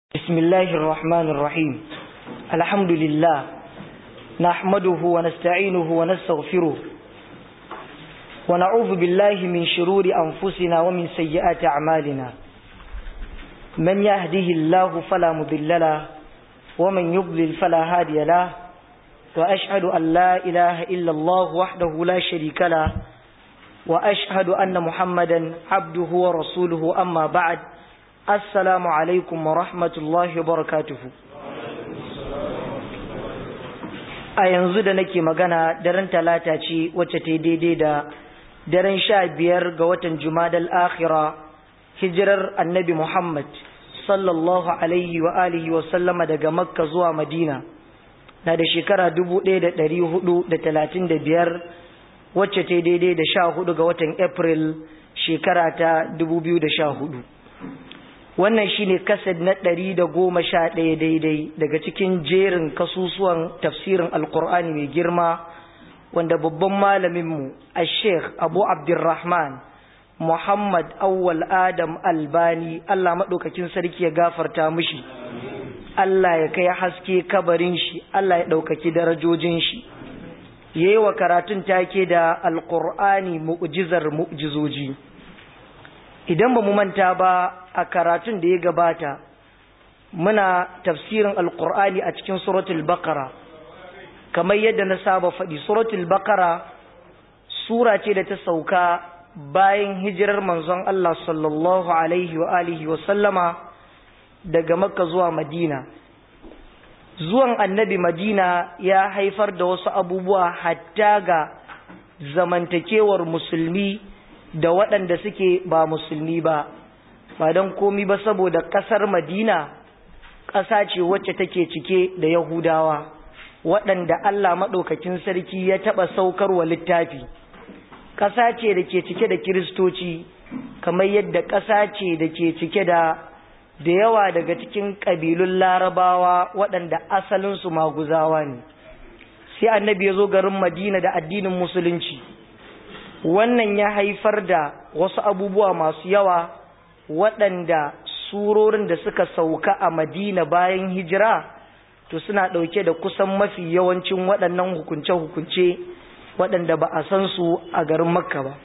بسم الله الرحمن الرحيم الحمد لله نحمده ونستعينه ونستغفره ونعوذ بالله من شرور أنفسنا ومن سيئات أعمالنا من يهده الله فلا مضل له ومن يضلل فلا هادي له وأشهد أن لا إله إلا الله وحده لا شريك له وأشهد أن محمدا عبده ورسوله أما بعد Assalamu alaikum wa rahmatullahi wa barakatuhu. A yanzu da nake magana daren talata ce wacce ta daidai da daren sha biyar ga watan Jumadal Akhira hijirar annabi Muhammad sallallahu alaihi wa alihi wa sallama daga Makka zuwa Madina na da shekara dubu ɗaya da ɗari hudu da talatin da biyar wacce ta daidai da sha hudu ga watan April shekara ta dubu biyu da sha hudu. wannan shine kasad na ɗari da goma sha ɗaya daidai daga cikin jerin kasusuwan tafsirin alkur'ani mai girma wanda babban malaminmu a sheikh abu abdurrahman muhammad awwal adam albani allah maɗaukakin sarki ya gafarta mushi allah ya kai haske kabarin shi allah ya ɗaukaki darajojin shi ya yi wa karatun take da alkur'ani mu'jizar mu'jizoji idan ba mu manta ba a karatun da ya gabata muna tafsirin alkur'ani a cikin suratul bakara kamar yadda na saba faɗi suratul bakara sura ce da ta sauka bayan hijirar manzon Allah sallallahu alaihi wa alihi wa sallama daga makka zuwa madina zuwan annabi madina ya haifar da wasu abubuwa hatta ga zamantakewar musulmi da waɗanda suke ba musulmi ba ba don komi ba saboda ƙasar madina ƙasa ce wacce take cike da yahudawa waɗanda allah maɗaukakin sarki ya taɓa saukarwa littafi ƙasa ce da ke cike da kiristoci kamar yadda ƙasa ce da ke cike da da yawa daga cikin ƙabilun larabawa waɗanda asalinsu maguzawa ne sai annabi ya zo garin madina da addinin musulunci wannan ya haifar da wasu abubuwa masu yawa waɗanda surorin da suka sauka a madina bayan hijira to suna ɗauke da kusan mafi yawancin waɗannan hukunce-hukunce waɗanda ba a san su a garin makka ba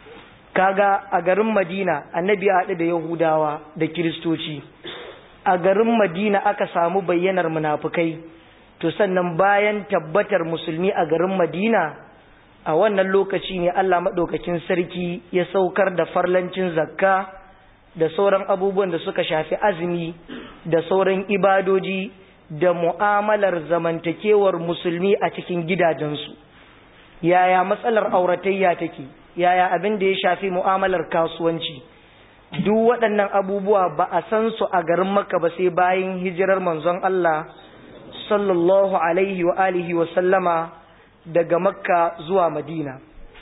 kaga a garin madina annabi ya haɗu da yahudawa da kiristoci a garin madina aka samu bayyanar munafukai to sannan bayan tabbatar musulmi a garin madina a wannan lokaci ne Allah maɗaukakin sarki ya saukar da farlancin zakka da sauran abubuwan da suka shafi azumi da sauran ibadoji da mu'amalar zamantakewar musulmi a cikin gidajensu yaya matsalar auratayya take yaya abin da ya shafi mu'amalar kasuwanci duk waɗannan abubuwa ba a san su a garin makka ba sai bayan hijirar manzon Allah sallallahu alaihi wa alihi wa sallama daga makka zuwa madina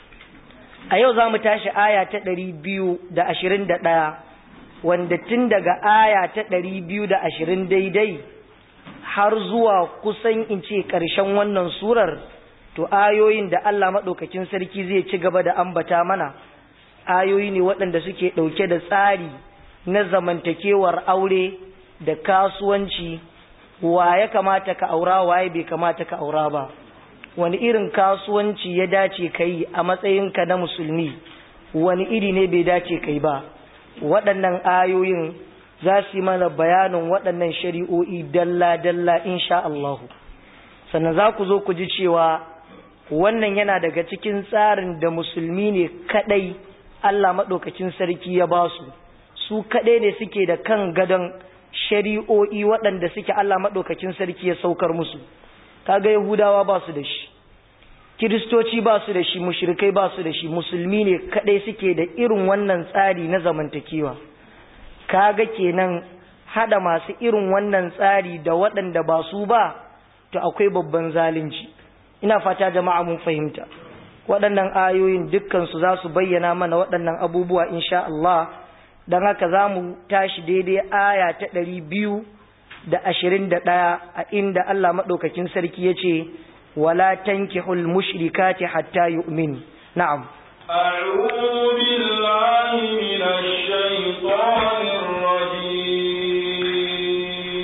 a yau za mu tashi aya ta ɗari biyu da ashirin da ɗaya wanda tun daga aya ta ɗari biyu da ashirin daidai har zuwa kusan in ce ƙarshen wannan surar to ayoyin da Allah maɗaukakin sarki zai ci gaba da ambata mana ayoyi ne waɗanda suke ɗauke da tsari na zamantakewar aure da kasuwanci wa ya kamata ka aura waye bai kamata ka aura ba wani irin kasuwanci ya dace ka yi a matsayinka na musulmi wani iri ne bai dace kai ba waɗannan ayoyin za su yi mana bayanin waɗannan shari'o'i dalla-dalla insha Allahu sannan za ku zo ku ji cewa wannan yana daga cikin tsarin da musulmi ne kaɗai Allah maɗaukacin sarki ya ba su su kaɗai ne suke da kan gadon shari'o'i waɗanda suke Allah maɗaukacin sarki ya saukar musu kaga yahudawa ba su da shi kiristoci ba su da shi mushrikai ba su da shi musulmi ne kadai suke da irin wannan tsari na zamantakewa kaga kenan hada masu irin wannan tsari da waɗanda ba su ba to akwai babban zalunci ina fata jama'a mun fahimta waɗannan ayoyin dukkan su za su bayyana mana waɗannan abubuwa insha Allah dan haka za mu tashi daidai aya ta ɗari biyu da ashirin da ɗaya a inda Allah maɗaukakin sarki ya ce wala tankihul mushrikati hatta yu'min na'am أعوذ بالله من الشيطان الرجيم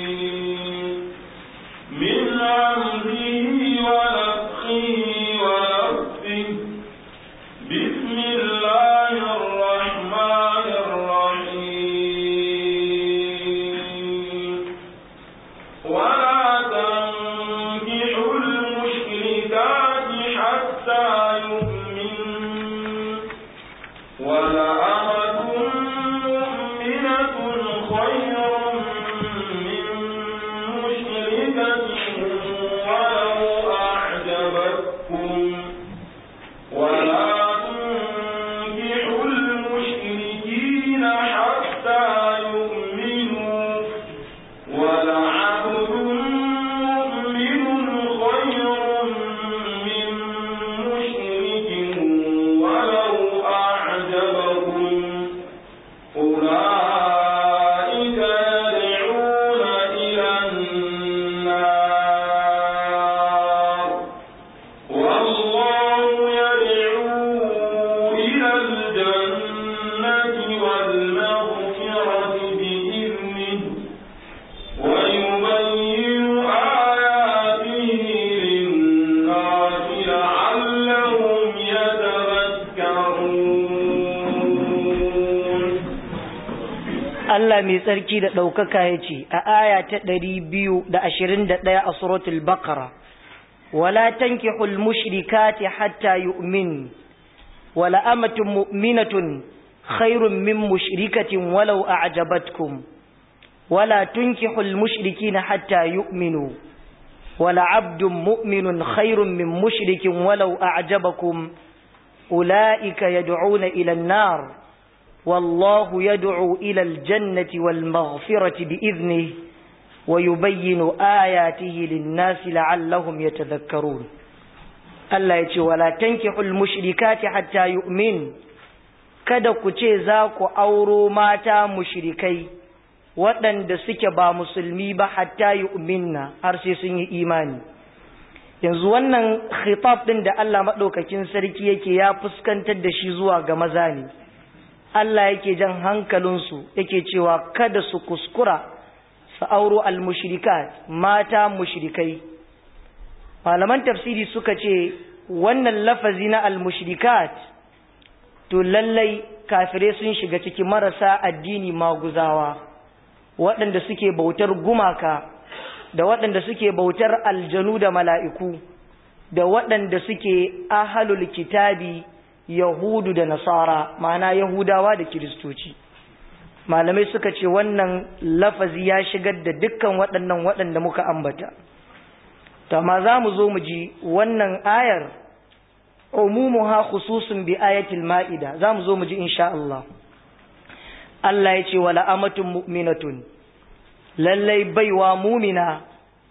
Allah mai tsarki da ɗaukaka ya ce a aya ta ɗari biyu da ashirin da ɗaya a suratul Baqara wala tankihul mushrikati hatta yu'min wala amatun mu'minatun khairun min mushrikatin walau a'jabatkum wala tunkihul mushrikina hatta yu'minu wala abdun mu'minun khairun min mushrikin walau a'jabakum ulaika yad'una ila an-nar والله يدعو إلى الجنة والمغفرة بإذنه ويبين آياته للناس لعلهم يتذكرون الله يقول ولا تنكحوا المشركات حتى يؤمن kada ku ce za ku auro mata mushrikai waɗanda suke ba musulmi ba hatta yu'minna har sai sun yi imani yanzu wannan khitab ɗin da Allah maɗaukakin sarki yake ya fuskantar da shi zuwa ga maza ne Allah yake jan hankalinsu yake cewa kada su kuskura su auro al-mushrikat mata mushrikai malaman tafsiri suka ce wannan lafazi na al-mushrikat to lallai kafirai sun shiga cikin marasa addini maguzawa waɗanda suke bautar gumaka da waɗanda suke bautar aljanu da mala'iku da waɗanda suke ahalul kitabi Yahudu da Nasara, ma'ana Yahudawa da Kiristoci. Malamai suka ce wannan lafazi ya shigar da dukkan waɗannan waɗanda muka ambata. Tama za mu zo mu ji wannan ayar, umumuha khususun bi ayatul ma'ida, za mu zo mu ji insha Allah. Allah ya ce wa la'amatun mu'minatun, lallai baiwa mumina,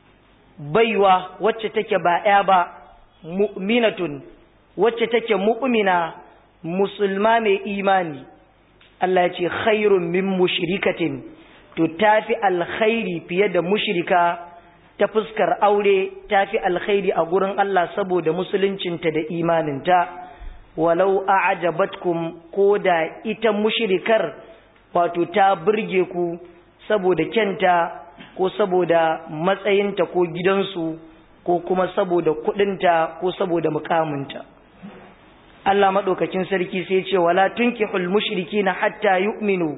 baiwa wacce take ba ‘ya ba, mu'minatun. wacce take mu'mina musulma mai imani Allah ya ce khairun min mushrikatin to tafi alkhairi fiye da mushrika ta fuskar aure tafi alkhairi a gurin Allah saboda musuluncinta da imaninta walau a'jabatkum ko da ita mushrikar wato ta burge ku saboda kyanta ko saboda matsayinta ko gidansu ko kuma saboda kudinta ko saboda mukaminta Allah maɗaukakin sarki sai ce wala tunkihul mushrikina hatta yu'minu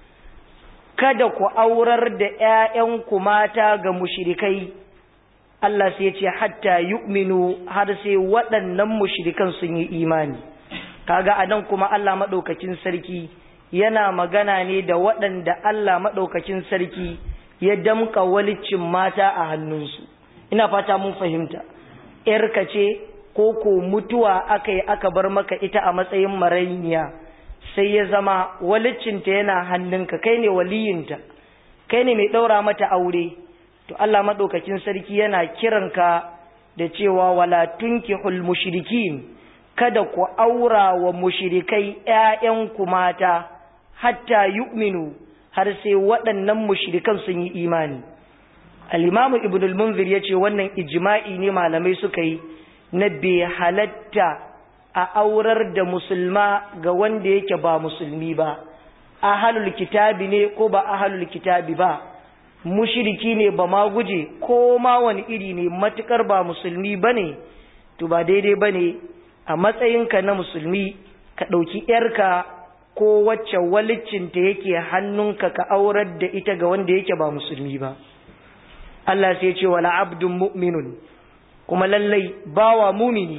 kada ku aurar da ƴaƴanku mata ga mushrikai Allah sai ce hatta yu'minu har sai waɗannan mushrikan sun yi imani kaga anan kuma Allah maɗaukakin sarki yana magana ne da waɗanda Allah maɗaukakin sarki ya damka walicin mata a hannunsu ina fata mun fahimta ƴarka ce ko ko mutuwa aka yi aka bar maka ita a matsayin marainiya sai ya zama walicinta yana hannunka kai ne waliyinta kai ne mai ɗaura mata aure to Allah maɗaukakin sarki yana kiranka da cewa wala tunkihul mushrikin kada ku aura wa mushrikai ƴaƴanku mata hatta yu'minu har sai waɗannan mushrikan sun yi imani al-imamu ibnul munzir yace wannan ijma'i ne malamai suka yi na bai halatta a aurar da musulma ga wanda yake ba musulmi ba ahalul kitabi ne ko ba ahalul kitabi ba mushiriki ne ba ma guje ko ma wani iri ne matukar ba musulmi ba ne to ba daidai ba ne a matsayinka na musulmi ka ɗauki ‘yarka ko wacce walicinta yake hannunka ka aurar da ita ga wanda yake ba musulmi ba Allah sai ce wala abdun mu'minun kuma lallai bawa mumini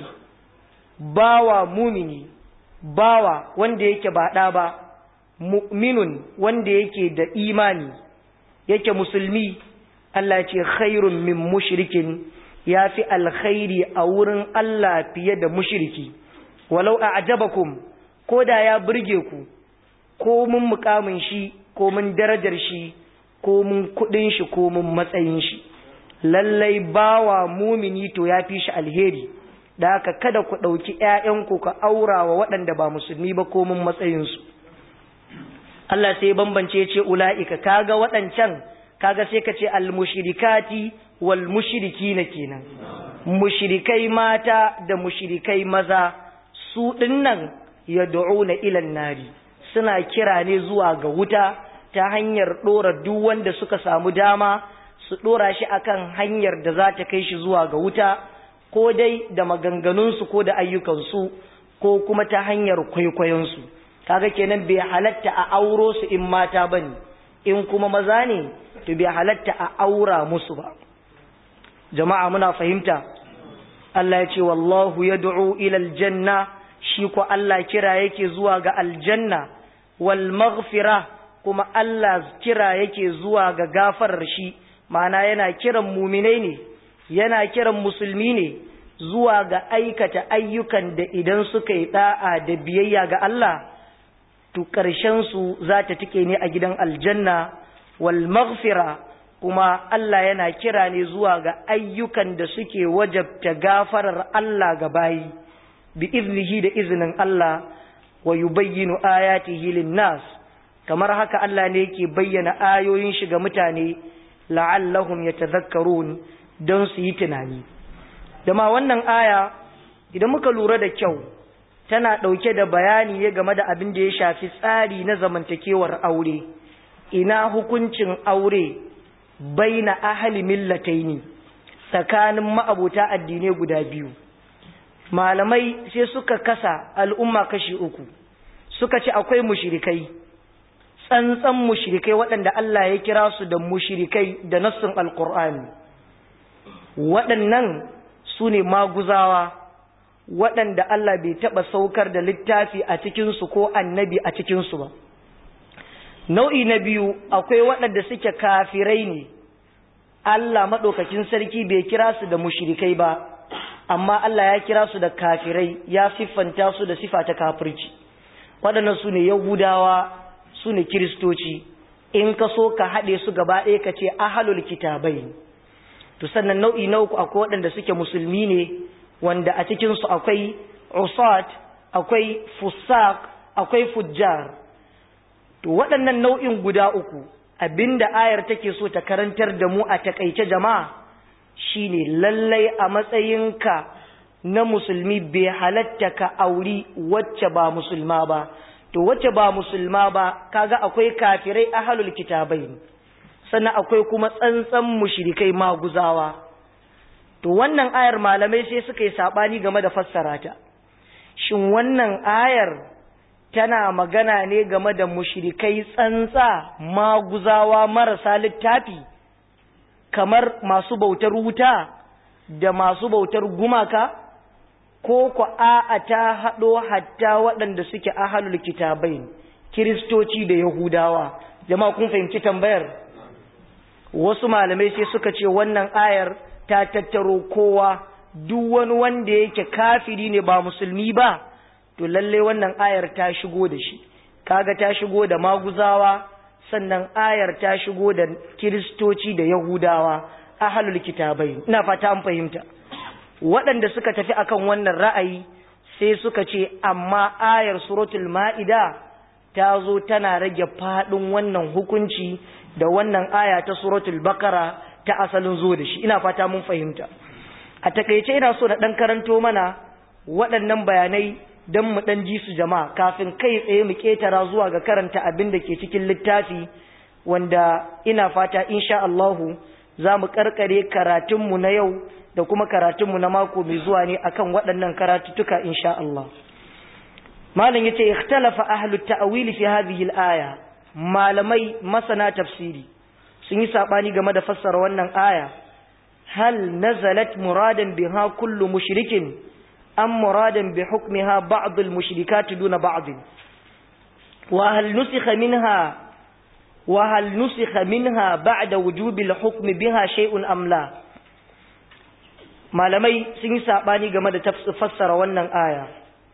bawa mumini bawa wanda yake ba ɗa ba mu'minun wanda yake da imani yake musulmi Allah ce khairun min mushrikin ya fi alkhairi a wurin Allah fiye da mushriki walau a ajabakum ko da ya burge ku ko mun mukamin shi ko mun darajar shi ko mun kudin shi ko mun matsayin shi lallai bawa mumini to ya fi shi alheri da haka kada ku ɗauki ‘ya'yanku ka aura wa waɗanda ba musulmi ba ko mun matsayinsu Allah sai bambance ce ula'ika kaga waɗancan kaga sai ka ce almushirikati wal mushiriki na kenan mushirikai mata da mushirikai maza su ɗinnan ya na ilan nari suna kira ne zuwa ga wuta ta hanyar ɗora duk wanda suka samu dama su ɗora shi akan hanyar da za ta kai shi zuwa ga wuta ko dai da maganganunsu ko da ayyukansu ko kuma ta hanyar kwaikwayonsu kaga kenan bai halatta a auro su in mata bane in kuma maza ne to bai halatta a aura musu ba jama'a muna fahimta Allah ya ce wallahu yad'u ila aljanna shi ko Allah kira yake zuwa ga aljanna wal maghfira kuma Allah kira yake zuwa ga gafarar shi ma'ana yana kiran muminai ne yana kiran musulmi ne zuwa ga aikata ayyukan da idan suka yi da'a da biyayya ga Allah to ƙarshen su za ta tike ne a gidan aljanna wal maghfira kuma Allah yana kira ne zuwa ga ayyukan da suke wajabta gafarar Allah ga bayi bi iznihi da izinin Allah wa yubayyinu ayatihi lin-nas kamar haka Allah ne yake bayyana ayoyin shi ga mutane la'allahum yatadhakkarun don su yi tunani dama wannan aya idan muka lura da kyau tana ɗauke da bayani ne game da abin da ya shafi tsari na zamantakewar aure ina hukuncin aure baina ahli millataini tsakanin ma'abuta addinai guda biyu malamai sai suka kasa al'umma kashi uku suka ce akwai mushrikai tsantsan mushrikai waɗanda Allah ya kira su da mushrikai da nassin alkur'ani waɗannan su ne maguzawa waɗanda Allah bai taɓa saukar da littafi a cikinsu ko annabi a cikinsu ba nau'i na biyu akwai waɗanda suke kafirai ne Allah maɗaukakin sarki bai kira su da mushrikai ba amma Allah ya kira su da kafirai ya siffanta su da sifa ta kafirci waɗannan su ne yahudawa su ne kiristoci in ka so ka haɗe su gaba ɗaya ka ce ahalul kitabai to sannan nau'i na uku akwai waɗanda suke musulmi ne wanda a cikinsu akwai usat akwai fusaq akwai fujjar to waɗannan nau'in guda uku abinda ayar take so ta karantar da mu a takaice jama'a shine lallai a matsayinka na musulmi bai halatta ka auri wacce ba musulma ba to wacce ba musulma ba kaga akwai kafirai ahlul kitabai sannan akwai kuma tsantsan mushrikai maguzawa to wannan ayar malamai sai suka yi sabani game da fassara ta shin wannan ayar tana magana ne game da mushrikai tsantsa maguzawa marasa littafi kamar masu bautar wuta da masu bautar gumaka ko ku a'a ta haɗo hatta waɗanda suke ahalul kitabai kiristoci da yahudawa jama'a kun fahimci tambayar wasu malamai sai suka ce wannan ayar ta tattaro kowa duk wani wanda yake kafiri ne ba musulmi ba to lalle wannan ayar ta shigo da shi kaga ta shigo da maguzawa sannan ayar ta shigo da kiristoci da yahudawa ahlul kitabai ina fata an fahimta waɗanda suka tafi akan wannan ra'ayi sai suka ce amma ayar suratul ma'ida ta zo tana rage faɗin wannan hukunci da wannan aya ta suratul bakara ta asalin zo da shi ina fata mun fahimta a takaice ina so na ɗan karanto mana waɗannan bayanai don mu ɗan ji su jama'a kafin kai tsaye mu ƙetara zuwa ga karanta abin da ke cikin littafi wanda ina fata insha Allahu za mu ƙarƙare karatunmu na yau da kuma karatunmu na mako mai zuwa ne akan waɗannan karatuttuka insha Allah malam yace ikhtalafa ahlut ta'wil fi hadhihi al-aya malamai masana tafsiri sun yi sabani game da fassara wannan aya hal nazalat muradan biha kullu mushrikin am muradan bi hukmiha ba'd al-mushrikat duna ba'd wa hal nusikha minha wa hal nusikha minha ba'da wujubi al-hukm biha shay'un am la malamai sun yi sabani game da fassara wannan aya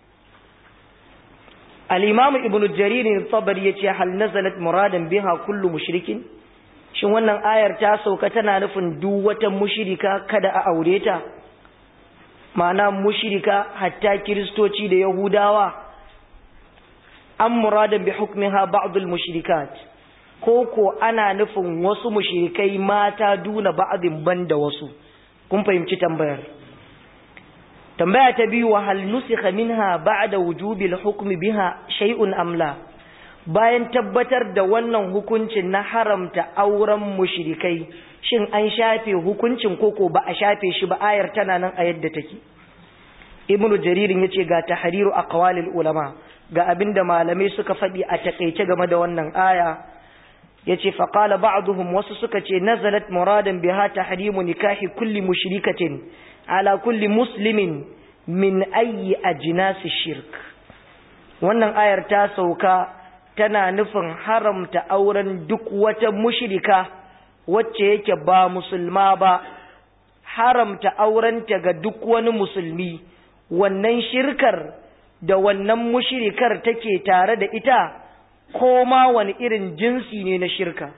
al-imam ibnu jarir al-tabari yace hal nazalat muradan biha kullu mushrikin shin wannan ayar ta sauka tana nufin duk wata mushrika kada a aure ta ma'ana mushrika hatta kiristoci da yahudawa an muradan bi hukmiha ba'd al-mushrikat ko ko ana nufin wasu mushrikai mata duna ba'din banda wasu kun fahimci tambayar tambaya ta biyu wa hal nusikha minha ba'da wujubi al-hukm biha shay'un am la bayan tabbatar da wannan hukuncin na haramta auren mushrikai shin an shafe hukuncin koko ba a shafe shi ba ayar tana nan a yadda take ibnu jaririn yace ga tahriru aqwalil ulama ga abinda malamai suka faɗi a takeice game da wannan aya yace fa qala ba'dhum wasu suka ce nazalat muradan biha tahrimu nikahi kulli mushrikatin ala kulli muslimin min ayyi ajnasi shirk wannan ayar ta sauka tana nufin haramta auren duk wata mushrika wacce yake ba musulma ba haramta aurenta ga duk wani musulmi wannan shirkar da wannan mushrikar take tare da ita ko ma wani irin jinsi ne na shirka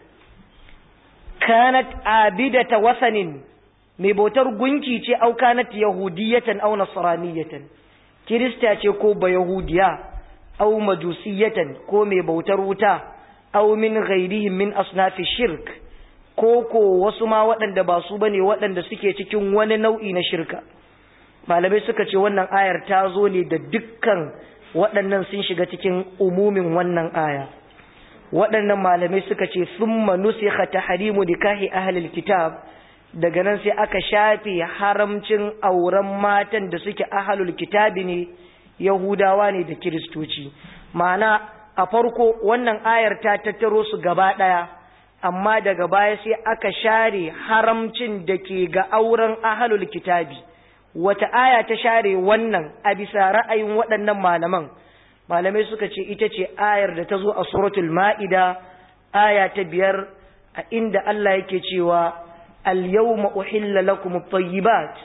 kanat abidata wasanin mai bautar gunki ce au kanat yahudiyatan au nasraniyatan kirista ce ko ba yahudiya au majusiyatan ko mai bautar wuta au min ghairihim min asnafi shirk ko ko wasu ma waɗanda ba su bane waɗanda suke cikin wani nau'i na shirka malamai suka ce wannan ayar ta zo ne da dukkan waɗannan sun shiga cikin umumin wannan aya waɗannan malamai suka ce summa nusikha tahrimu nikahi ahlil kitab daga nan sai aka shafe haramcin auren matan da suke ahlul kitabi ne yahudawa ne da kiristoci ma'ana a farko wannan ayar ta tattaro su gaba ɗaya amma daga baya sai aka share haramcin da ke ga auren ahlul kitabi wata aya ta share wannan a bisa ra'ayin waɗannan malaman malamai suka ce ita ce ayar da ta zo a suratul ma'ida aya ta biyar a inda Allah yake cewa al-yawma uhilla lakum at-tayyibat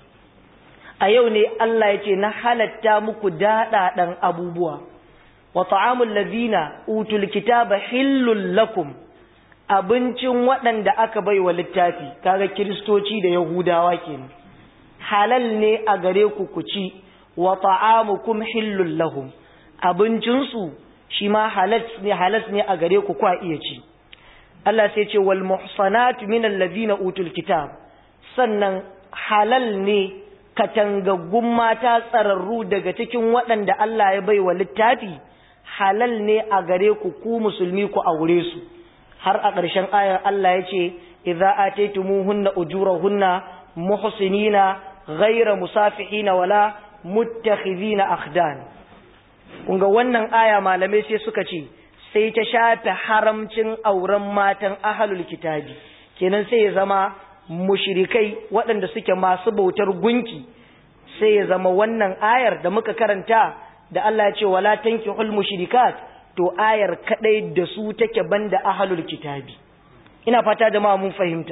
a yau ne Allah yace na halatta muku daɗaɗan abubuwa wa ta'amul ladina utul kitaba hillul lakum abincin waɗanda aka bai wa littafi kaga kiristoci da yahudawa kenan halal ne a gare ku ku ci wa ta'amukum hillul lahum abincinsu shi ma halas ne halas ne a gare ku kwa iya ci Allah sai ce wal muhsanatu minal ladina utul kitab sannan halal ne katangaggun mata tsararru daga cikin waɗanda Allah ya bai wa littafi halal ne a gare ku ku musulmi ku aure su har a ƙarshen ayar Allah ya ce idza ataytumuhunna ujurahunna muhsinina ghayra musafihina wala muttakhidhina akhdan kunga wannan aya malamai sai suka ce sai ta shafe haramcin auren matan ahlul kitabi kenan sai ya zama mushrikai waɗanda suke masu bautar gunki sai ya zama wannan ayar da muka karanta da Allah ya ce wala tankihul mushrikat to ayar kadai da su take banda ahlul kitabi ina fata jama'a mun fahimta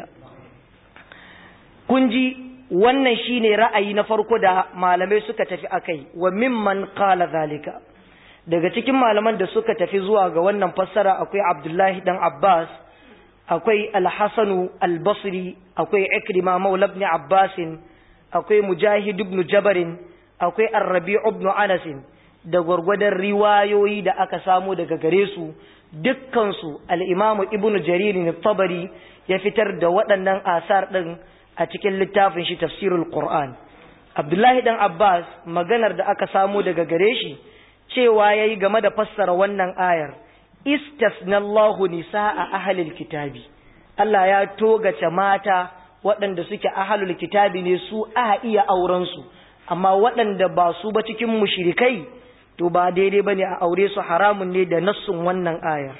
kun ji wannan shine ra'ayi na farko da malamai suka tafi akai wa mimman qala zalika daga cikin malaman da suka tafi zuwa ga wannan fassara akwai Abdullahi dan Abbas akwai Al-Hasan Al-Basri akwai Ikrima Maula ibn Abbas akwai Mujahid ibn Jabr akwai Ar-Rabi' ibn Anas da gwargwadon riwayoyi da aka samu daga gare su dukkansu al'imamu ibn jariri tabari ya fitar da waɗannan asar ɗin a cikin littafin shi tafsirul Qur'an. Abdullahi ɗan Abbas maganar da aka samu daga gare shi cewa ya yi game da fassara wannan ayar, istasnallahu nisa a ahalil kitabi. Allah ya togace mata waɗanda suke ahalul kitabi ne su a iya aurensu, amma waɗanda ba su ba cikin mushrikai to ba daidai bane a aure su haramun ne da nassun wannan ayar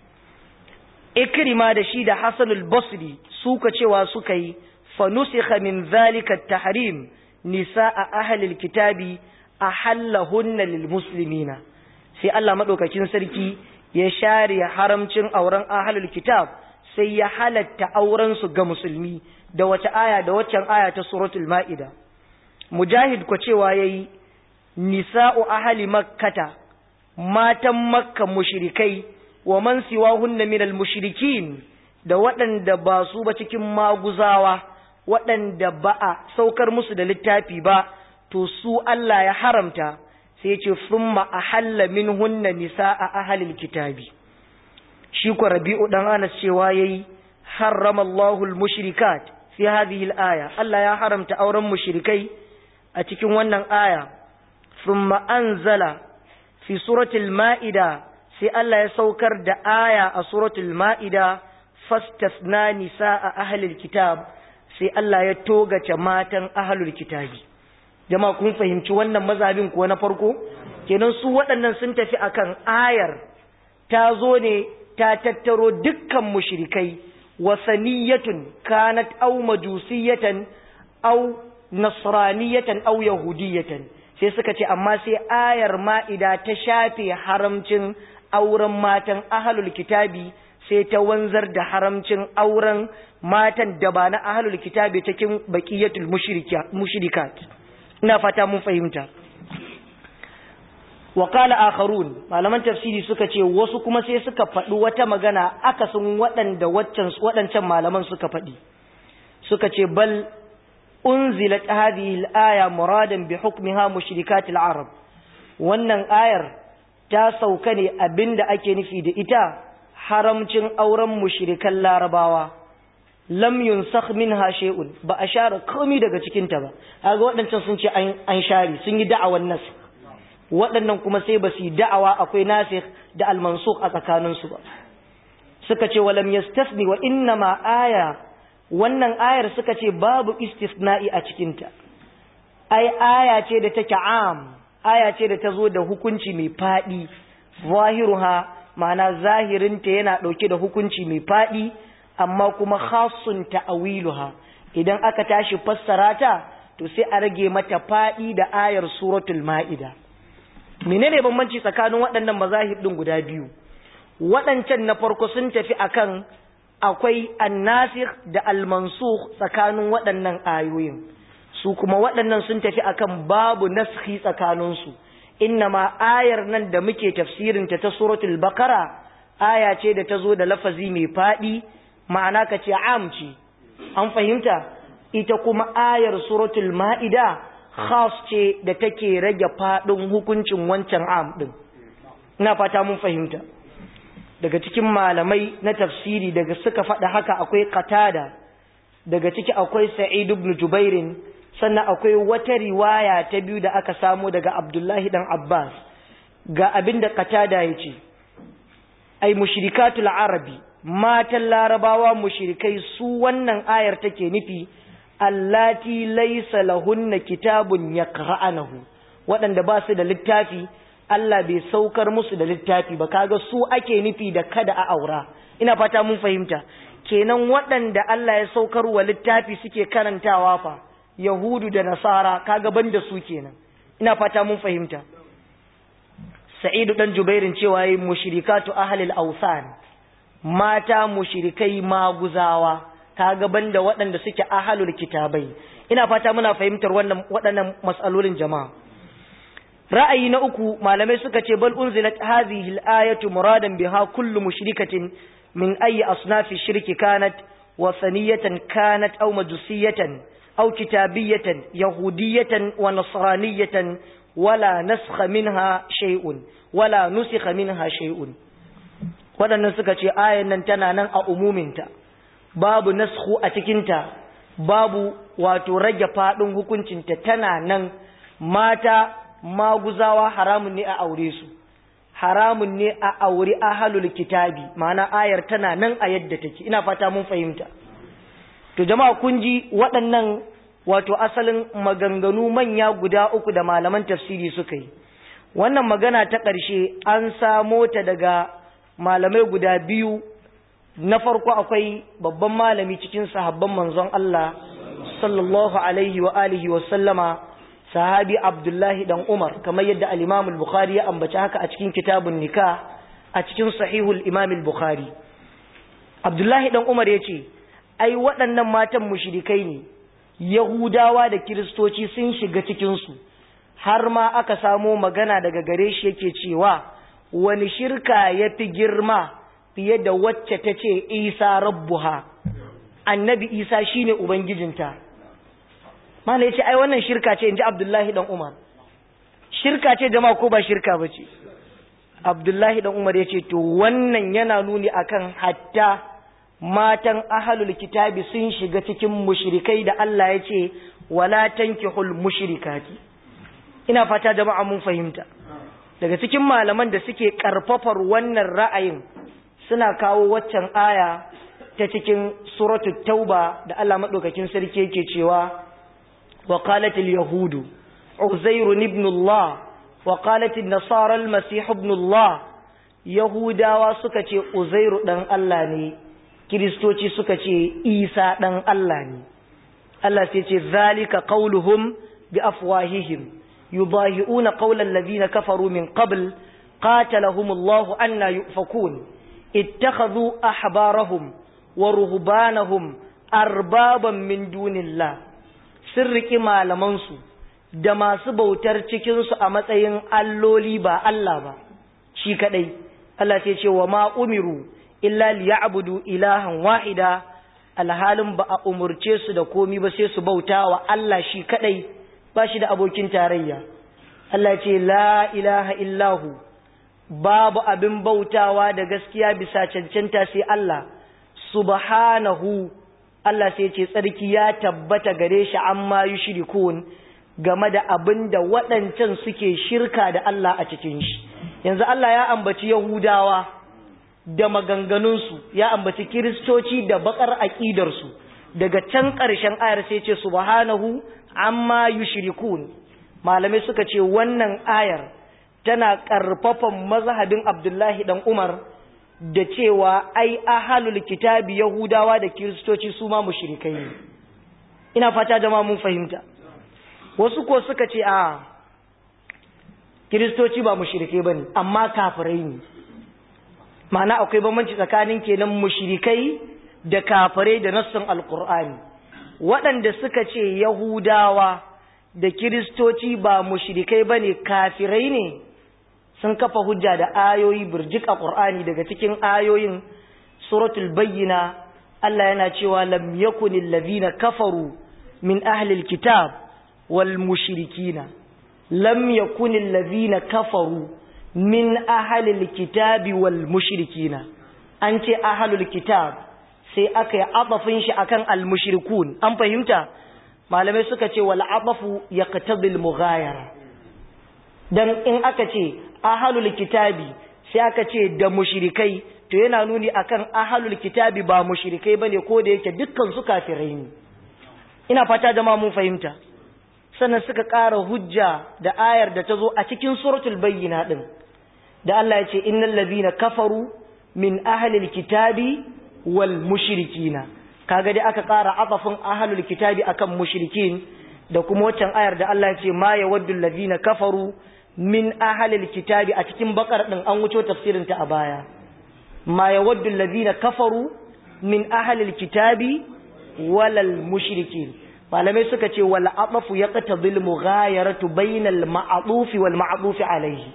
ikrima da shi da hasanul basri suka cewa suka yi fa nusikha min zalika tahrim nisaa ahli alkitabi ahallahunna lilmuslimina sai Allah madaukakin sarki ya share haramcin auren ahlul kitab sai ya halatta auren su ga musulmi da wata aya da waccan aya ta suratul maida mujahid ko cewa yayi nisa'u ahli makkata matan makka mushrikai wa man siwahunna minal mushrikin da waɗanda ba su ba cikin maguzawa waɗanda ba a saukar musu da littafi ba to su Allah ya haramta sai ce thumma ahalla minhunna nisa'a ahlil kitabi shi ko rabi'u dan Anas cewa yayi harrama Allahu al-mushrikat fi hadhihi al-aya Allah ya haramta auren mushrikai a cikin wannan aya ثم أنزل في سورة المائدة سي الله يسوكر دا آية سورة المائدة فاستثنى نساء أهل الكتاب سي الله يتوغى ماتا أهل الكتاب jama'a kun fahimci wannan mazhabin kuwa na farko kenan su waɗannan sun tafi akan ayar ta zo ne ta tattaro dukkan mushrikai wasaniyatun kanat aw majusiyatan aw nasraniyatan aw yahudiyatan sai suka ce amma sai ayar ma'ida ta shafe haramcin auren matan ahlul kitabi sai ta wanzar da haramcin auren matan da ba na ahlul kitabi cikin baqiyatul mushrikat ina fata mun fahimta wa qala akharun malaman tafsiri suka ce wasu kuma sai suka faɗi wata magana akasin waɗanda waccan waɗancan malaman suka faɗi suka ce bal unzilat hadhihi al-aya muradan bi hukmiha mushrikat al-arab wannan ayar ta sauka ne abinda ake nufi da ita haramcin auren mushrikan larabawa lam yunsakh minha shay'un ba a share komai daga cikin ta ba kaga waɗancan sun ce an share sun yi da'awan nas waɗannan kuma sai ba su yi da'awa akwai nasikh da al-mansukh a tsakanin su ba suka ce walam yastasni wa inna ma aya wannan ayar suka ce babu istisna'i a cikin ta ai aya ce da take am aya ce da ta zo da hukunci mai fadi zahiruha ma'ana zahirinta yana ɗauke da hukunci mai faɗi amma kuma khasun ta'awiluha idan aka tashi fassara ta to sai a rage mata faɗi da ayar suratul ma'ida menene bambanci tsakanin waɗannan mazahib ɗin guda biyu waɗancan na farko sun tafi akan akwai annasikh da almansukh tsakanin waɗannan ayoyin su kuma waɗannan sun tafi akan babu naskhi tsakaninsu innama ayar nan da muke tafsirinta ta suratul bakara aya ce da ta zo da lafazi mai faɗi ma'ana ka ce am ce an fahimta ita kuma ayar suratul ma'ida khas ce da take rage faɗin hukuncin wancan am ɗin ina fata mun fahimta daga cikin malamai na tafsiri daga suka faɗa haka akwai qatada daga ciki akwai sa'id ibn jubairin sannan akwai wata riwaya ta biyu da aka samu daga Abdullahi dan Abbas ga abin da Qatada ya ce ai mushrikatul arabi matan larabawa mushrikai su wannan ayar take nufi allati laysa lahunna kitabun yaqra'anahu waɗanda ba su da littafi Allah bai saukar musu da littafi ba kaga su ake nufi da kada a aura ina fata mun fahimta kenan waɗanda Allah ya saukar wa littafi suke karantawa fa Yahudu da Nasara kaga banda su kenan ina fata mun fahimta Sa'idu dan Jubairin cewa yi mushrikatu ahlil awsan mata mushrikai maguzawa kaga banda waɗanda suke ahlul kitabai ina fata muna fahimtar wannan waɗannan mas'alolin jama'a ra'ayi na uku malamai suka ce bal unzilat hadhihi al-ayatu muradan biha kullu mushrikatin min ayyi asnafi shirki kanat wasaniyatan kanat aw majusiyatan أو كتابية يهودية ونصرانية ولا نسخ منها شيء ولا نسخ منها شيء waɗannan suka ce ayan nan tana nan a umuminta babu nasku a cikinta babu wato rage faɗin hukuncinta tana nan mata maguzawa haramun ne a aure su haramun ne a aure ahalul kitabi ma'ana ayar tana nan a yadda take ina fata mun fahimta to jama'a kun ji waɗannan wato asalin maganganu manya guda uku da malaman tafsiri suka yi wannan magana ta ƙarshe an samo ta daga malamai guda biyu na farko akwai babban malami cikin sahabban manzon Allah sallallahu alaihi wa alihi wa sallama sahabi Abdullahi dan Umar kamar yadda al-Imam al-Bukhari ya ambaci haka a cikin kitabun nikah a cikin sahihul Imam al-Bukhari Abdullahi dan Umar yace ai waɗannan matan mushrikai ne Yahudawa da Kiristoci sun shiga cikinsu, har ma aka samo magana daga gare shi yake cewa, wani shirka ya fi girma fiye da wacce ta ce Isa rabbuha, annabi Isa shi ne Ubangijinta. Mana ya ce, ai wannan shirka ce, in ji Abdullahi ɗan Umar. Shirka ce jama'a ko ba shirka ba ce. Abdullahi ɗan Umar ya ce, to wannan yana nuni akan hatta matan ahalul kitabi sun shiga cikin mushrikai da Allah ya ce wala tankihul mushrikati ina fata jama'a mun fahimta daga cikin malaman da suke karfafar wannan ra'ayin suna kawo waccan aya ta cikin suratul tauba da Allah madaukakin sarki yake cewa wa qalatil yahudu uzair ibn Allah wa qalatil nasara al-masih ibn Allah yahudawa suka ce uzairu dan Allah ne kiristoci suka ce isa dan Allah ne Allah sai ce zalika qauluhum bi afwahihim yudahi'una qawla alladhina kafaru min qabl qatalahumullahu anna yufakun ittakhadhu ahbarahum wa ruhbanahum arbaban min dunillah sun riƙi malamansu da masu bautar cikinsu a matsayin alloli ba Allah ba shi kaɗai Allah sai ce wa ma umiru illa liya'budu ilahan wahida alhalin ba a umurce su da komi ba sai su bauta wa Allah shi kaɗai ba shi da abokin tarayya Allah ce la ilaha illahu babu abin bautawa da gaskiya bisa cancanta sai Allah subhanahu Allah sai ce tsarki ya tabbata gare shi amma yushrikun game da abin da waɗancan suke shirka da Allah a cikin shi yanzu Allah ya ambaci Yahudawa da maganganunsu ya ambaci Kiristoci da bakar aƙidarsu daga can ƙarshen ayar sai ce subhanahu amma yushrikun malamai suka ce wannan ayar tana ƙarfafan mazhabin Abdullahi dan Umar da cewa ai ahalul kitabi yahudawa da kiristoci su ma mushrikai ne ina fata jama mun fahimta wasu ko suka ce a kiristoci ba mushrikai bane amma kafirai ne ma'ana akwai bambanci tsakanin kenan mushrikai da kafirai da nassin alqur'ani waɗanda suka ce yahudawa da kiristoci ba mushrikai bane kafirai ne sun kafa hujja da ayoyi birjik a ƙur'ani daga cikin ayoyin suratul bayyina Allah yana cewa lam yakunil ladhina kafaru min ahlil kitab wal mushrikina lam yakunil ladhina kafaru min ahlil kitabi wal mushrikina an ce ahlul kitab sai aka yi abafin shi akan al mushrikun an fahimta malamai suka ce wal abafu yaqtadi al mughayara dan in aka ce ahalul kitabi sai aka ce da mushrikai to yana nuni akan ahalul kitabi ba mushrikai bane ko da yake dukkan su kafirai ne ina fata jama'a mun fahimta sannan suka ƙara hujja da ayar da ta zo a cikin suratul bayyina din da Allah ya ce innal ladhina kafaru min ahlil kitabi wal mushrikina kaga dai aka ƙara atafin ahlul kitabi akan mushrikin da kuma waccan ayar da Allah ya ce ma yawaddu alladhina kafaru min ahalil kitabi a cikin bakar din an wuce tafsirin ta a baya ma yawaddu alladhina kafaru min ahalil kitabi walal mushrikin malamai suka ce wal aqafu yaqtadil mughayaratu bainal ma'duf wal ma'duf alayhi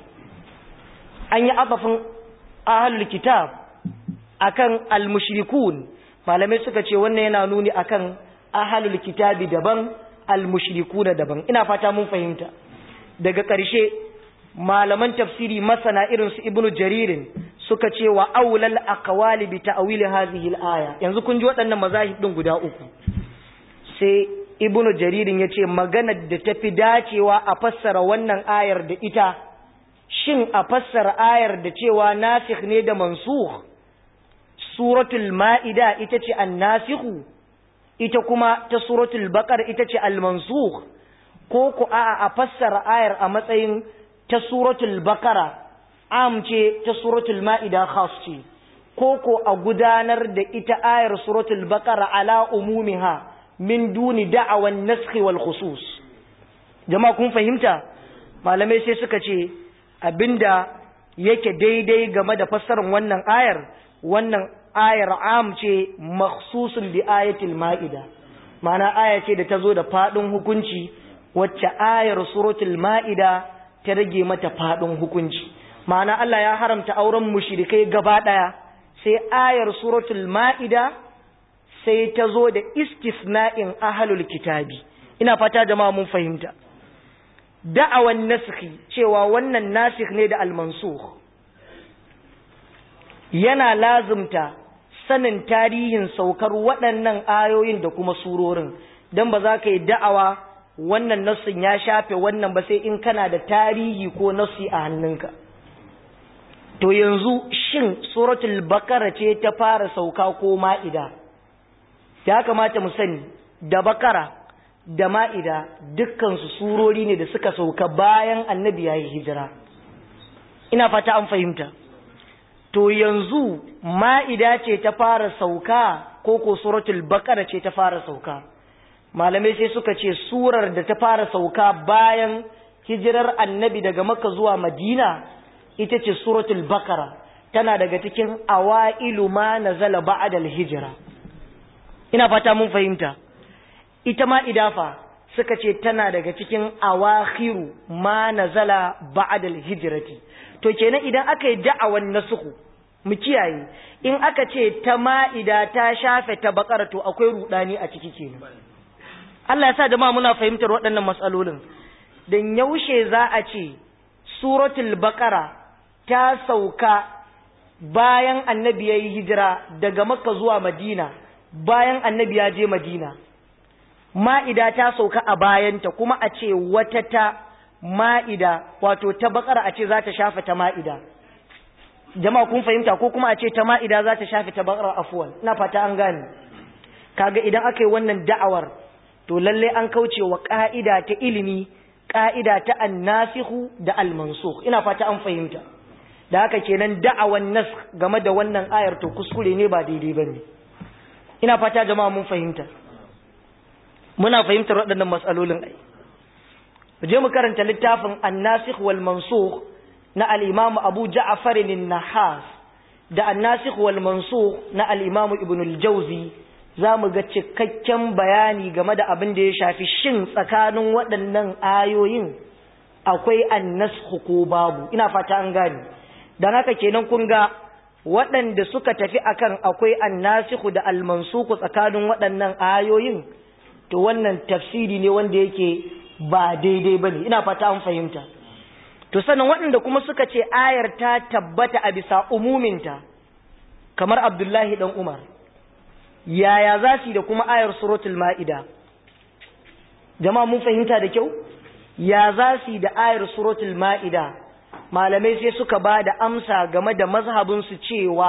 an yi aqafin ahalul kitab akan al mushrikun malamai suka ce wannan yana nuni akan ahalul kitabi daban al mushrikuna daban ina fata mun fahimta daga ƙarshe malaman tafsiri masana irin su ibnu jaririn suka ce wa aulal aqwali bi ta'wil hadhihi al-aya yanzu kun ji waɗannan mazahib din guda uku sai ibnu jaririn yace maganar da tafi dacewa a fassara wannan ayar da ita shin a fassara ayar da cewa nasikh ne da mansukh suratul ma'ida ita ce an-nasikhu ita kuma ta suratul baqara ita ce al-mansukh ko ku a'a a fassara ayar a matsayin ta suratul bakara am ce ta suratul ma'ida khas ce ko ko a gudanar da ita ayar suratul bakara ala umumiha min duni da'awan naskhi wal khusus jama'a kun fahimta malamai sai suka ce abinda yake daidai game da fassarar wannan ayar wannan ayar am ce makhsusun bi ayatil ma'ida ma'ana aya ce da ta zo da fadin hukunci wacce ayar suratul ma'ida ta rage mata fadin hukunci ma'ana Allah ya haramta auren mushrikai gaba daya sai ayar suratul ma'ida sai ta zo da istisna'in ahlul kitabi ina fata jama'a mun fahimta da'awan nasikhi cewa wannan nasikh ne da al-mansukh yana lazumta sanin tarihin saukar waɗannan ayoyin da kuma surorin dan ba za ka yi da'awa wannan nassin ya shafe wannan ba sai in kana da tarihi ko nassi a hannunka to yanzu shin suratul bakara ce ta fara sauka ko ma'ida ya kamata mu sani da bakara da ma'ida dukkansu surori ne da suka sauka bayan annabi ya yi hijira ina fata an fahimta to yanzu ma'ida ce ta fara sauka ko ko suratul baqara ce ta fara sauka malamai sai suka ce surar da ta fara sauka bayan hijirar annabi daga makka zuwa madina ita ce suratul baqara tana daga cikin awailu ma nazala ba'da hijira ina fata mun fahimta ita ma idafa suka ce tana daga cikin awakhiru ma nazala ba'da hijrati to kenan idan aka yi da'awan nasuhu mu kiyaye in aka ce ta ma'ida ta shafe ta bakara to akwai rudani a ciki kenan Allah ya sa da ma muna fahimtar waɗannan matsalolin dan yaushe za a ce suratul baqara ta sauka bayan annabi yayi hijira daga makka zuwa madina bayan annabi ya je madina ma'ida ta sauka a bayanta kuma a ce wata ta ma'ida wato ta bakara a ce za ta shafe ta ma'ida jama'a kun fahimta ko kuma a ce ta ma'ida za ta shafe ta bakara afuwan ina fata an gane kaga idan aka yi wannan da'awar to lalle an kauce wa ka'ida ta ilimi ka'ida ta annasihu da almansukh ina fata an fahimta da haka kenan da'awan nas game da wannan ayar to kuskure ne ba daidai bane ina fata jama'a mun fahimta muna fahimtar waɗannan matsalolin ai je mu karanta littafin annasikh wal mansukh na al-imam Abu Ja'far an-Nahas da annasikh wal mansukh na al-imam Ibn al-Jawzi zamu ga cikakken bayani game da abin da ya shafi shin tsakanin waɗannan ayoyin akwai annasakh ko babu ina fata an gane dan haka kenan kun ga waɗanda suka tafi akan akwai annasikh da al-mansukh tsakanin waɗannan ayoyin to wannan tafsiri ne wanda yake ba daidai bane ina fata an fahimta to sannan waɗanda kuma suka ce ayar ta tabbata a bisa umuminta kamar Abdullahi dan Umar yaya za su da kuma ayar suratul ma'ida jama'a mun fahimta da kyau ya za su da ayar suratul ma'ida malamai sai suka ba da amsa game da mazhabinsu cewa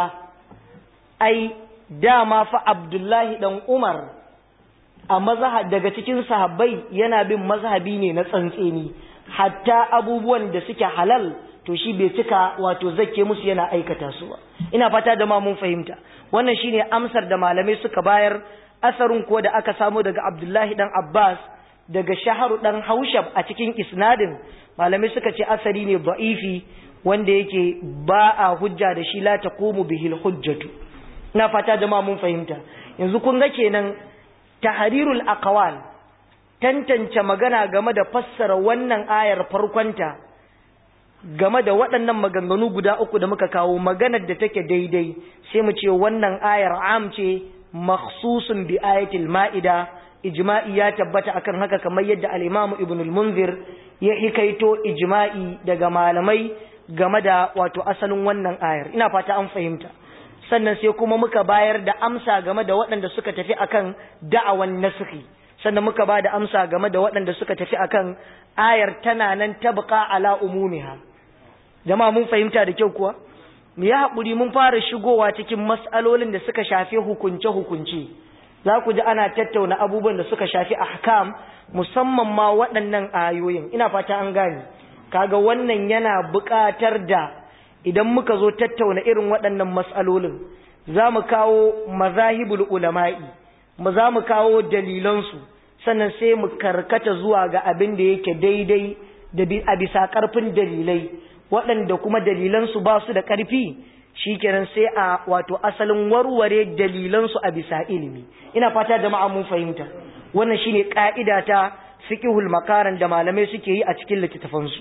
ai dama fa Abdullahi dan Umar a mazhab daga cikin sahabbai yana bin mazhabi ne na tsantseni hatta abubuwan da suke halal to shi bai cika wato zake musu yana aikata su ba ina fata da ma mun fahimta wannan shine amsar da malamai suka bayar asarin ko da aka samu daga Abdullahi dan Abbas daga Shaharu dan Haushab a cikin isnadin malamai suka ce asari ne da'ifi wanda yake ba a hujja da shi la taqumu bihil hujjatu ina fata da ma mun fahimta yanzu kun ga kenan tahrirul aqwal tantance magana game da fassara wannan ayar farkonta game da waɗannan maganganu guda uku da muka kawo maganar da take daidai sai mu ce wannan ayar am ce makhsusun bi ayatil ma'ida ijma'i ya tabbata akan haka kamar yadda al-Imam Ibn al-Munzir ya hikaito ijma'i daga malamai game da wato asalin wannan ayar ina fata an fahimta sannan sai kuma muka bayar da amsa game da waɗanda suka tafi akan da'awan nasikhi sannan muka ba da amsa game da waɗanda suka tafi akan ayar tana nan tabqa ala umumiha jama'a mun fahimta da kyau kuwa mu ya haƙuri mun fara shigowa cikin mas'alolin da suka shafi hukunce hukunce za ku ji ana tattauna abubuwan da suka shafi ahkam musamman ma waɗannan ayoyin ina fata an gane kaga wannan yana buƙatar da idan muka zo tattauna irin waɗannan mas'alolin za mu kawo mazahibul ulama'i mu za mu kawo dalilansu sannan sai mu karkata zuwa ga abin da yake daidai da a bisa ƙarfin dalilai waɗanda kuma dalilansu ba su da ƙarfi shi kenan sai a wato asalin warware dalilansu a bisa ilimi ina fata jama'a mun fahimta wannan shine ƙa'ida ta fiqhul makaran da malamai suke yi a cikin littattafansu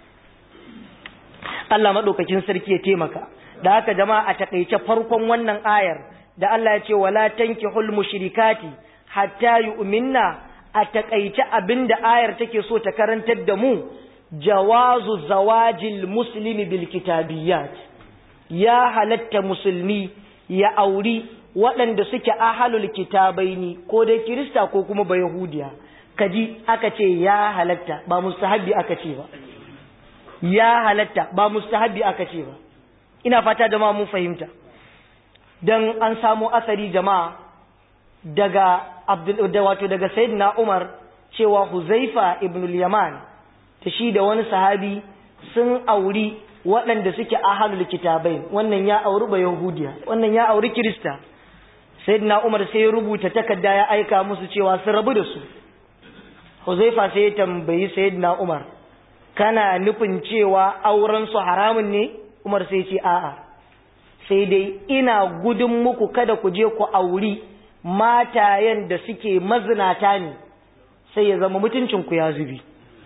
Allah madaukakin sarki ya taimaka da haka jama'a a takeice farkon wannan ayar da Allah ya ce wala tankihul mushrikati hatta yu'minna a takaice abinda ayar take so ta karantar da mu jawazu zawajil muslimi bil kitabiyat ya halatta musulmi ya auri waɗanda suke ahalul kitabaini ko dai kirista ko kuma ba yahudiya kaji aka ce ya halatta ba mustahabbi aka ce ba ya halatta ba mustahabbi aka ce ba ina fata jama'a mun fahimta dan an samu asari jama'a daga abdul da wato daga sayyidina Umar cewa Huzaifa ibn al-Yaman ta shi da wani sahabi sun auri waɗanda suke ahalul kitabai wannan ya auri ba yahudiya wannan ya auri kirista sayyidina umar sai ya rubuta takarda ya aika musu cewa su rabu da su huzaifa sai ya tambayi sayyidina umar kana nufin cewa auren su haramun ne umar sai ce a'a sai dai ina gudun muku kada ku je ku auri matayen da suke mazinata ne sai ya zama mutuncinku ya zubi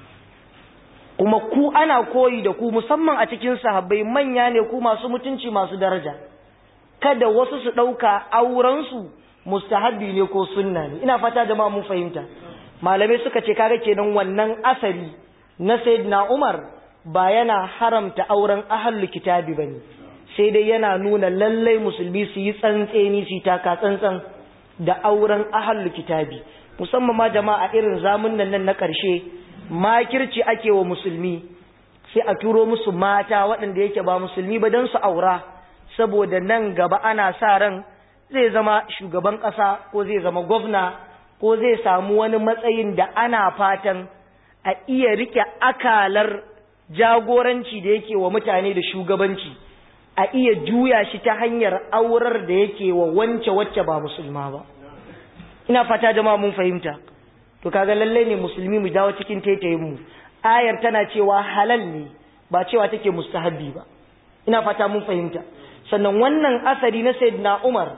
kuma ku ana koyi da ku musamman a cikin sahabbai manya ne ku masu mutunci masu daraja kada wasu su ɗauka aurensu mustahabbi ne ko sunna ne ina fata jama'a mun fahimta malamai suka ce kaga kenan wannan asari na sayyidina Umar ba yana haramta auren ahlul kitabi bane sai dai yana nuna lallai musulmi su yi tsantseni su taka tsantsan da auren ahlul kitabi musamman ma jama'a irin zamunan nan na ƙarshe makirci ake wa musulmi sai a turo musu mata waɗanda yake ba musulmi ba don su aura saboda nan gaba ana sa ran zai zama shugaban ƙasa ko zai zama gwamna ko zai samu wani matsayin da ana fatan a iya rike akalar jagoranci da yake wa mutane da shugabanci a iya juya shi ta hanyar aurar da yake wa wance wacce ba musulma ba ina fata jama'a mun fahimta to kaga lalle ne musulmi mu dawo cikin taitayin mu ayar tana cewa halal ne ba cewa take mustahabbi ba ina fata mun fahimta sannan wannan asari na sayyidina Umar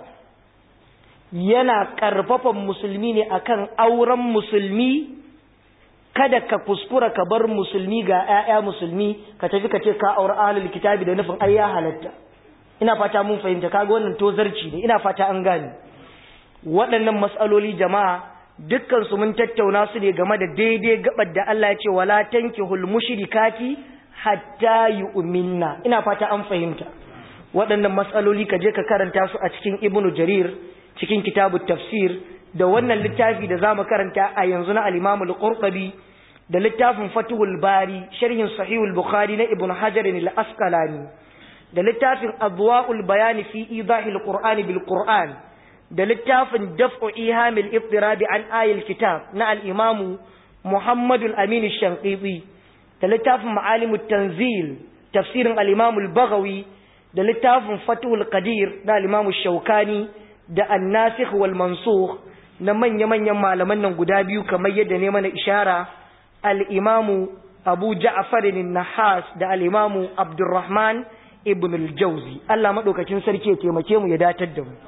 yana karfafan musulmi ne akan auren musulmi kada ka kuskura ka bar musulmi ga ƴaƴa musulmi ka tafi ka ce ka aure ahlul kitabi da nufin ai ya halatta ina fata mun fahimta kaga wannan tozarci ne ina fata an gane waɗannan matsaloli jama'a dukkan su mun tattauna su ne game da daidai gabar da Allah ya ce wala tankihul mushrikati hatta yu'minna ina fata an fahimta waɗannan matsaloli ka je ka karanta su a cikin ibnu jarir cikin kitabut tafsir da wannan littafi da zamu karanta a yanzu na al-imam al-qurtubi da littafin fatuhul bari sharhin sahihul bukhari na ibnu hajar al-asqalani da littafin adwa'ul bayani fi idahil qur'ani bil qur'an da littafin daf'u ihamil iftirabi an ayil kitab na al-imam Muhammad al-Amin al-Shanqiti da littafin ma'alimut tanzil tafsirin al-imam al-Baghawi da littafin Fathul Qadir na al-imam Shawkani da an-nasikh wal mansukh na manya-manyan malaman nan guda biyu kamar yadda ne mana ishara al-imam Abu Ja'far an-Nahas da al-imam Abdurrahman ibn al-Jawzi Allah madaukakin sarki ya taimake mu ya datar da mu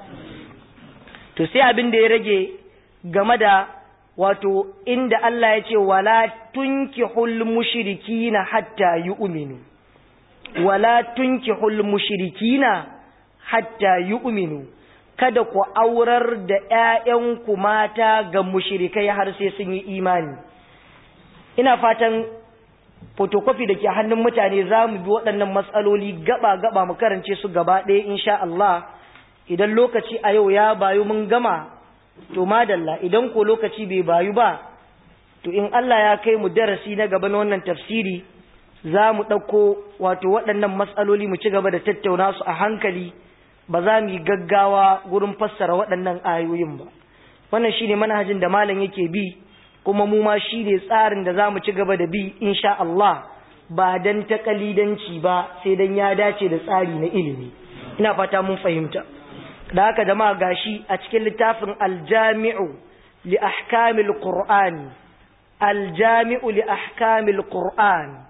to sai abin da ya rage game da wato inda Allah ya ce wala tunkihul mushrikina hatta yu'minu wala tunkihul mushrikina hatta yu'minu kada ku aurar da ƴaƴanku mata ga mushrikai har sai sun yi imani ina fatan photocopy da ke hannun mutane za mu bi waɗannan matsaloli gaba-gaba mu karance su gaba ɗaya insha Allah idan lokaci a yau ya bayu mun gama to madalla idan ko lokaci bai bayu ba to in Allah ya kai mu darasi na gaba na wannan tafsiri za mu ɗauko wato waɗannan matsaloli mu ci gaba da tattauna su a hankali ba za mu yi gaggawa gurin fassara waɗannan ayoyin ba wannan shine manhajin da malam yake bi kuma mu ma shi ne tsarin da za mu ci gaba da bi insha Allah ba dan takalidanci ba sai dan ya dace da tsari na ilimi ina fata mun fahimta da haka jama'a gashi a cikin littafin aljami'u li ahkamil qur'an aljami'u li ahkamil qur'an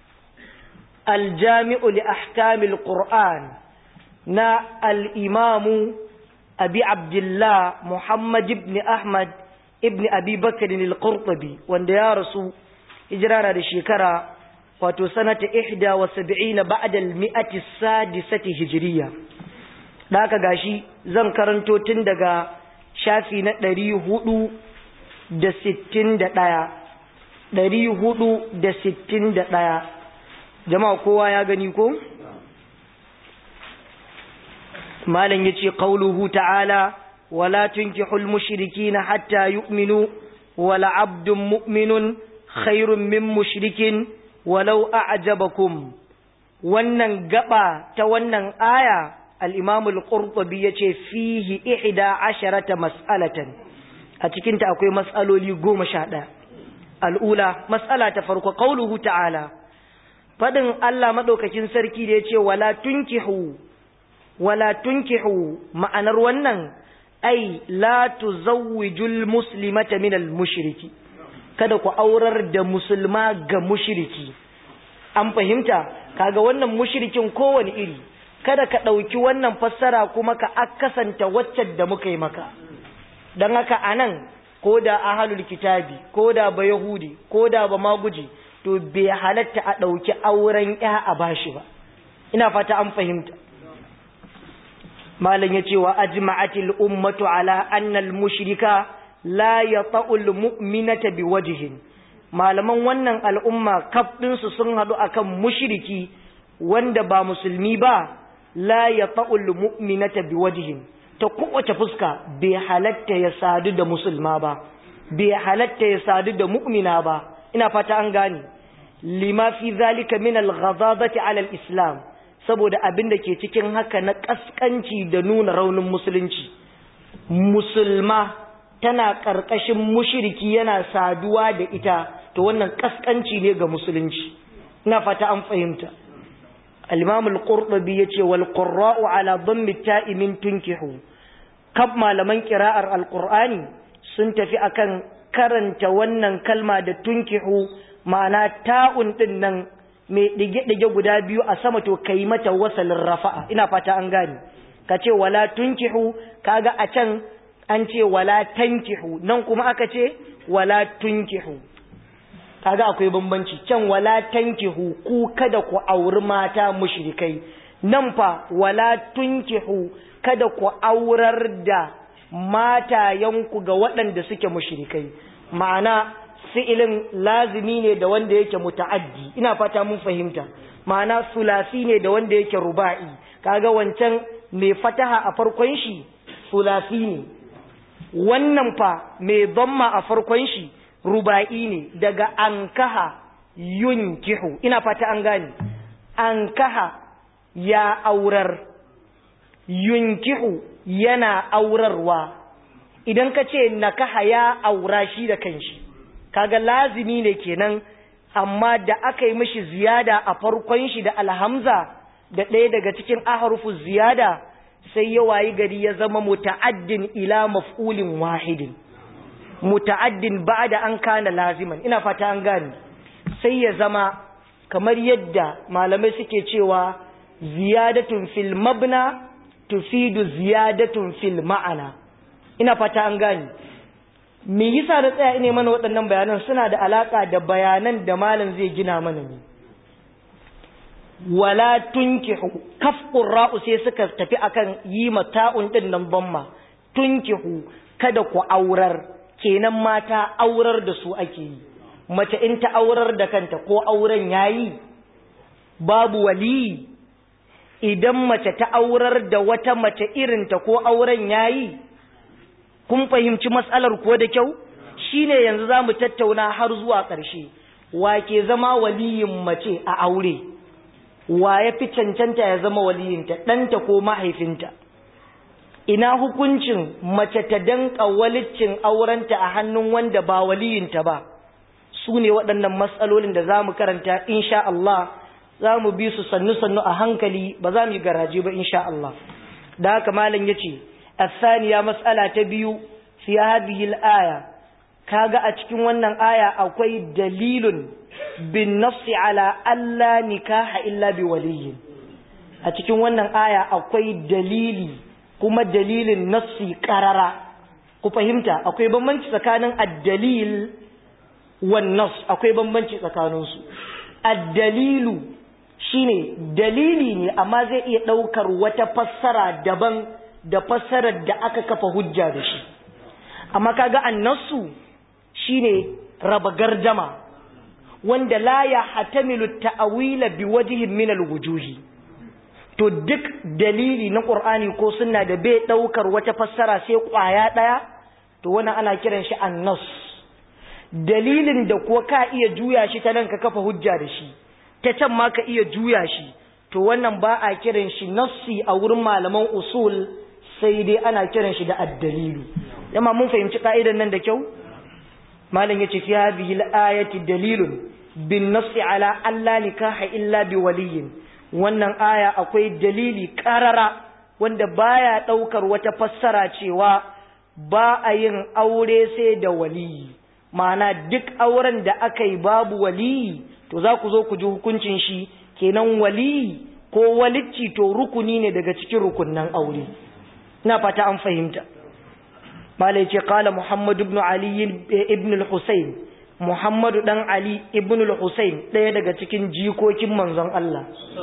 aljami'u li ahkamil qur'an na al-imamu abi abdullah muhammad ibn ahmad ibn abi bakr al-qurtubi wanda ya rasu hijira da shekara wato sanata 71 ba'da al-mi'ati as-sadisati hijriya da haka gashi zan karanto tun daga shafi na ɗari hudu da sittin da ɗaya ɗari hudu da sittin da ɗaya jama'a kowa ya gani ko? malam ya ce ƙauluhu ta'ala wala tunkihul mushrikina hatta yu'minu wala abdun mu'minun khairun min mushrikin walau a'jabakum wannan gaba ta wannan aya al'imamu al'urɓabi ya ce fihi ihida asharata mas'alatan a cikinta akwai mas'aloli goma sha ɗaya al'ula mas'ala ta farko ƙauluhu ta'ala fadin Allah madaukakin sarki da yace wala tunkihu wala tunkihu ma'anar wannan ai la tuzawwijul muslimata minal mushriki kada ku aurar da musulma ga mushriki an fahimta kaga wannan mushrikin kowane iri kada ka ɗauki wannan fassara kuma ka akasanta waccan da muka yi maka don haka anan ko da ahalul kitabi ko da ba yahudi ko da ba maguji to bai halatta a ɗauki auren ya a bashi ba ina fata an fahimta malam ya ce wa ajma'atil ummatu ala annal mushrika la yata'ul mu'minata biwajhin malaman wannan al'umma kaf ɗinsu sun haɗu akan mushriki wanda ba musulmi ba la yata'ul mu'minata biwajhin ta kowace fuska bai halatta ya sadu da musulma ba bai halatta ya sadu da mu'mina ba ina fata an gane lima fi zalika min al-ghadabati ala al-islam saboda abin da ke cikin haka na kaskanci da nuna raunin musulunci musulma tana karkashin mushriki yana saduwa da ita to wannan kaskanci ne ga musulunci ina fata an fahimta al-imam al-qurtubi yace wal qurra'u ala dhammi ta'i min tunkihu kab malaman qira'ar al-qur'ani sun tafi akan karanta wannan kalma da tunkihu ma'ana ta'un din nan mai dige-dige guda biyu a sama to kai mata wasalin rafa'a ina fata an gane ka ce wala tunkihu kaga a can an ce wala tankihu nan kuma aka ce wala tunkihu kaga akwai bambanci can wala tankihu ku kada ku auri mata mushrikai nan fa wala tunkihu kada ku aurar da matayanku ga waɗanda suke mushrikai ma'ana fi'ilin lazimi ne da wanda yake muta'addi ina fata mun fahimta ma'ana sulasi ne da wanda yake ruba'i kaga wancan mai fataha a farkon shi sulasi ne wannan fa mai dhamma a farkon shi ruba'i ne daga ankaha yunkihu ina fata an gane ankaha ya aurar yunkihu yana aurarwa idan ka ce nakaha ya aura shi da kanshi kaga lazimi ne kenan amma da aka yi mishi ziyada a farkon shi da alhamza da ɗaya daga cikin aharufu ziyada sai ya wayi gari ya zama muta'addin ila maf'ulin wahidin muta'addin ba'da an kana laziman ina fata an gane sai ya zama kamar yadda malamai suke cewa ziyadatun fil mabna tufidu ziyadatun fil ma'ana ina fata an gane me yasa da tsaya ine mana waɗannan bayanan suna da alaka da bayanan da malam zai gina mana ne wala tunkihu kaf qurra'u sai suka tafi akan yi mata'un din nan bamma tunkihu kada ku aurar kenan mata aurar da su ake yi mace in ta aurar da kanta ko auren yayi babu wali idan mace ta aurar da wata mace irinta ko auren yayi kun fahimci matsalar ko da kyau shine yanzu zamu tattauna har zuwa ƙarshe wa ke zama waliyin mace a aure wa ya fi cancanta ya zama waliyinta ɗanta ko mahaifinta ina hukuncin mace ta danka walicin aurenta a hannun wanda ba waliyinta ba su ne waɗannan matsalolin da za mu karanta insha Allah za mu bi su sannu-sannu a hankali ba za mu yi garaje ba insha Allah da haka malam ya ce الثانية مسألة تبيو في هذه الآية كاغا أتكين ونن آية أكوي دليل بالنص على ألا نكاح إلا بولي أتكين ونن آية أكوي دليل كما دليل النص كررا كفهمتا أكوي بمنش سكان الدليل والنص أكوي بمنش سكانوس الدليل shine dalili ne amma zai iya ɗaukar wata fassara daban da fassarar da aka kafa hujja da shi amma kaga annasu shine raba gardama wanda la ya hatamilu ta'awila bi wajhin min alwujuhi to duk dalili na qur'ani ko sunna da bai daukar wata fassara sai kwaya daya to wannan ana kiran shi annas dalilin da kuwa ka iya juya shi ta nan ka kafa hujja da shi ta can ma ka iya juya shi to wannan ba a kiran shi nassi a wurin malaman usul sai dai ana kiran shi da addalilu yamma mun fahimci ka'idan nan da kyau malam yace fi hadhihi al-ayati dalilun bin nafsi ala alla nikaha illa bi waliyin wannan aya akwai dalili karara wanda baya daukar wata fassara cewa ba a yin aure sai da waliyi ma'ana duk auren da aka yi babu waliyi to za ku zo ku ji hukuncin shi kenan waliyi ko walicci to rukuni ne daga cikin rukunnan aure ina fata an fahimta malai ce kala muhammadu ibn ali ibn al-husayn muhammadu dan ali ibn al-husayn ɗaya daga cikin jikokin manzon Allah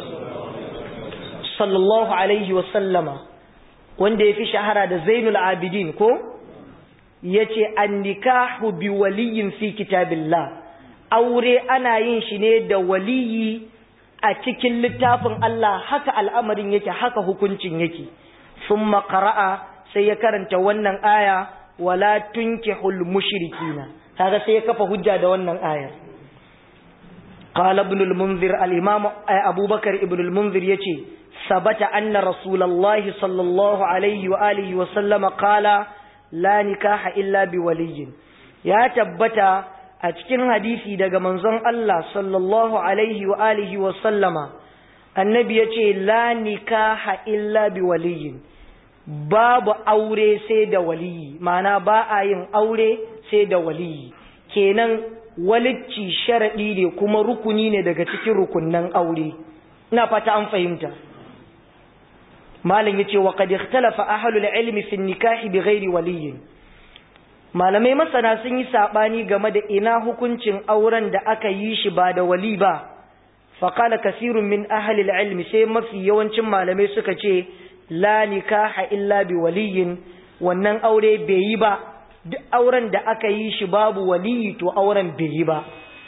sallallahu alaihi wa sallama wanda ya fi shahara da zainul abidin ko yace an-nikahu bi waliyin fi kitabillah aure ana yin shi ne da waliyi a cikin littafin Allah haka al'amarin yake haka hukuncin yake summa qara'a sai ya karanta wannan aya wala tunkihul mushrikina kaga sai ya kafa hujja da wannan ayar qala ibn al-munzir al-imam abubakar ibn al-munzir yace sabata anna rasulullahi sallallahu alaihi wa alihi wa sallama qala la nikaha illa bi waliyyin ya tabbata a cikin hadisi daga manzon Allah sallallahu alaihi wa alihi wa sallama annabi yace la nikaha illa bi waliyyin babu aure sai da waliyi ma'ana ba a yin aure sai da waliyi kenan walicci sharadi ne kuma rukuni ne daga cikin rukunnan aure ina fata an fahimta malam yace wa qad ikhtalafa ahlul ilmi fi nikahi bighairi waliyin malamai masana sun yi sabani game da ina hukuncin auren da aka yi shi ba da wali ba faqala kasirun min ahli ilmi sai mafi yawancin malamai suka ce la nikaha illa bi waliyin wannan aure bai yi ba duk auren da aka yi shi babu waliyi to auren bai yi ba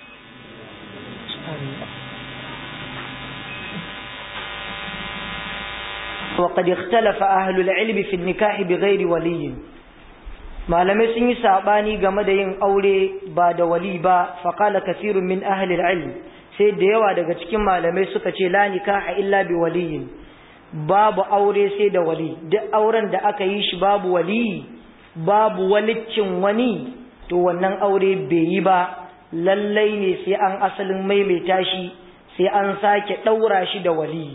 وقد اختلف أهل العلم في النكاح بغير ولي malamai sun yi saɓani game da yin aure ba da wali ba faƙala kasirun min ahlil ilm sai da yawa daga cikin malamai suka ce la nikaha illa bi waliyin babu aure sai da wali duk auren da aka yi shi babu wali babu waliccin wani to wannan aure bai yi ba lallai ne sai an asalin maimaita shi sai an sake ɗaura shi da wali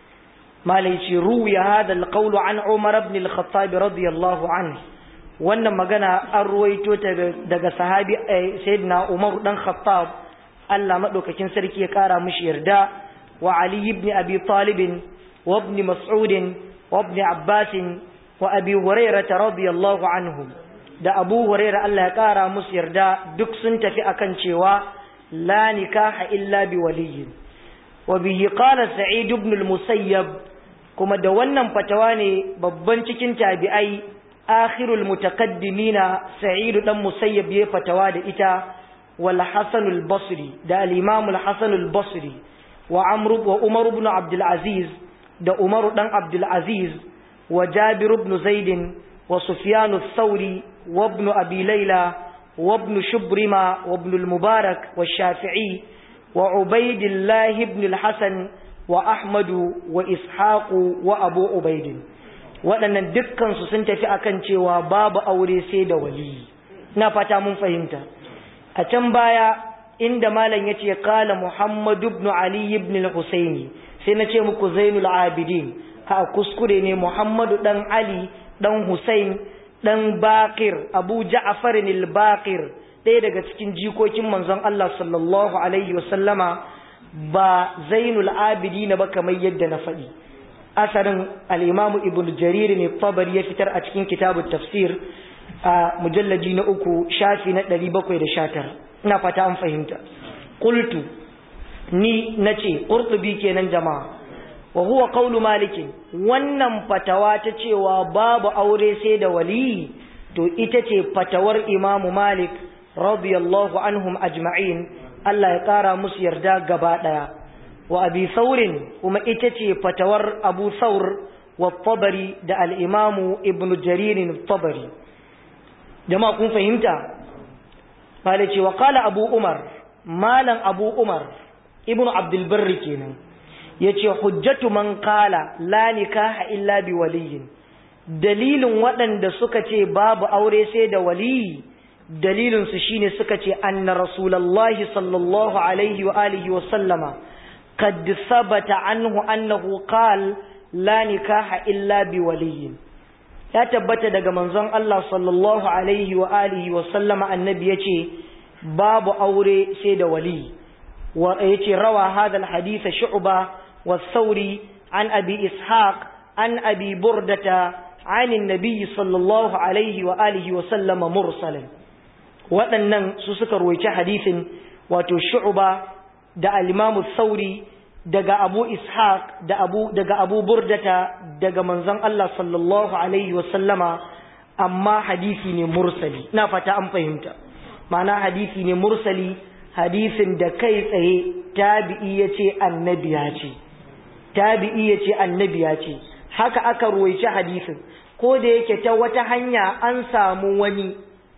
malai ce ruwiya hada alqawlu an umar ibn al-khattab radiyallahu anhu wannan magana an ruwaito ta daga sahabi sayyidina umar dan khattab Allah madaukakin sarki ya kara mishi yarda wa ali ibn abi talib wa ibn mas'ud wa ibn abbas wa abi hurairah radiyallahu anhum da abu hurairah Allah ya kara musu yarda duk sun tafi akan cewa la nikaha illa bi waliyyin wa bihi qala sa'id ibn al-musayyab kuma da wannan fatawa ne babban cikin tabi'ai akhirul mutaqaddimina sa'id dan musayyab ya fatawa da ita wal hasan al basri da al imam al hasan al basri wa amr wa umar ibn abd al aziz da umar dan abd al aziz wa jabir ibn zaid wa sufyan al thawri wa ibn abi layla wa ibn shubrima wa ibn al mubarak wa shafi'i wa ubaydillah ibn al hasan wa ahmadu wa ishaqu wa abu ubaidin waɗannan dukkansu sun tafi akan cewa babu aure sai da wali na fata mun fahimta a can baya inda malam yace qala muhammad ibn ali ibn al-husaini sai na ce muku zainul abidin a kuskure ne muhammadu dan ali dan husain dan baqir abu ja'far al-baqir ɗaya daga cikin jikokin manzon Allah sallallahu alaihi wasallama ba zainul abidin ba kamar yadda na faɗi asarin al'imamu ibn jarir ne tabari ya fitar a cikin kitabun tafsir a mujallaji na uku shafi na ɗari bakwai da shatar ina fata an fahimta kultu ni na ce ƙurtubi kenan jama'a wa huwa qawlu malikin wannan fatawa ta cewa babu aure sai da wali to ita ce fatawar imamu malik radiyallahu anhum ajma'in Allah ya ƙara musu yarda gaba ɗaya wa abi saurin kuma ita ce fatawar abu saur wa tabari da al'imamu ibn jaririn tabari jama'a kun fahimta ba da cewa kala abu umar malan abu umar ibn abdulbarri kenan ya ce hujjatu man kala la nikaha illa bi waliyin dalilin waɗanda suka ce babu aure sai da waliyi dalilinsu shine suka ce anna rasulallahi sallallahu alaihi wa alihi wa sallama qad sabata anhu annahu qala la nikaha illa bi waliyin ya tabbata daga manzon Allah sallallahu alaihi wa alihi wa sallama annabi yace babu aure sai da wali wa yace rawa hadha alhadith shu'ba wa thawri an abi ishaq an abi burdata عن النبي صلى الله عليه وآله وسلم مرسلا waɗannan su suka ruwaice hadisin wato shu'ba da al-Imam Sauri daga Abu Ishaq da Abu daga Abu Burdata daga manzon Allah sallallahu alaihi wa sallama amma hadisi ne mursali ina fata an fahimta ma'ana hadisi ne mursali hadisin da kai tsaye tabi'i yace annabi ya ce tabi'i yace annabi ya ce haka aka ruwaice hadisin ko da yake ta wata hanya an samu wani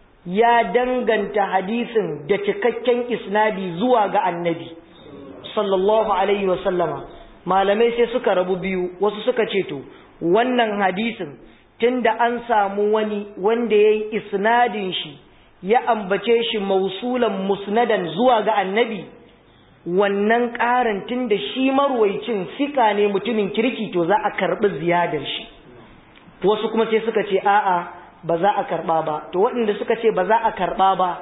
ya danganta hadisin da cikakken isnadi zuwa ga annabi sallallahu alaihi wasallama malamai sai suka rabu biyu wasu suka ce to wannan hadisin tunda an samu wani wanda ya yi isnadin shi ya ambace shi mausulan musnadan zuwa ga annabi wannan ƙarin tunda shi marwaicin fika ne mutumin kirki to za a karɓi ziyadar shi wasu kuma sai suka ce a'a ba za a karba ba to waɗanda suka ce ba za a karba ba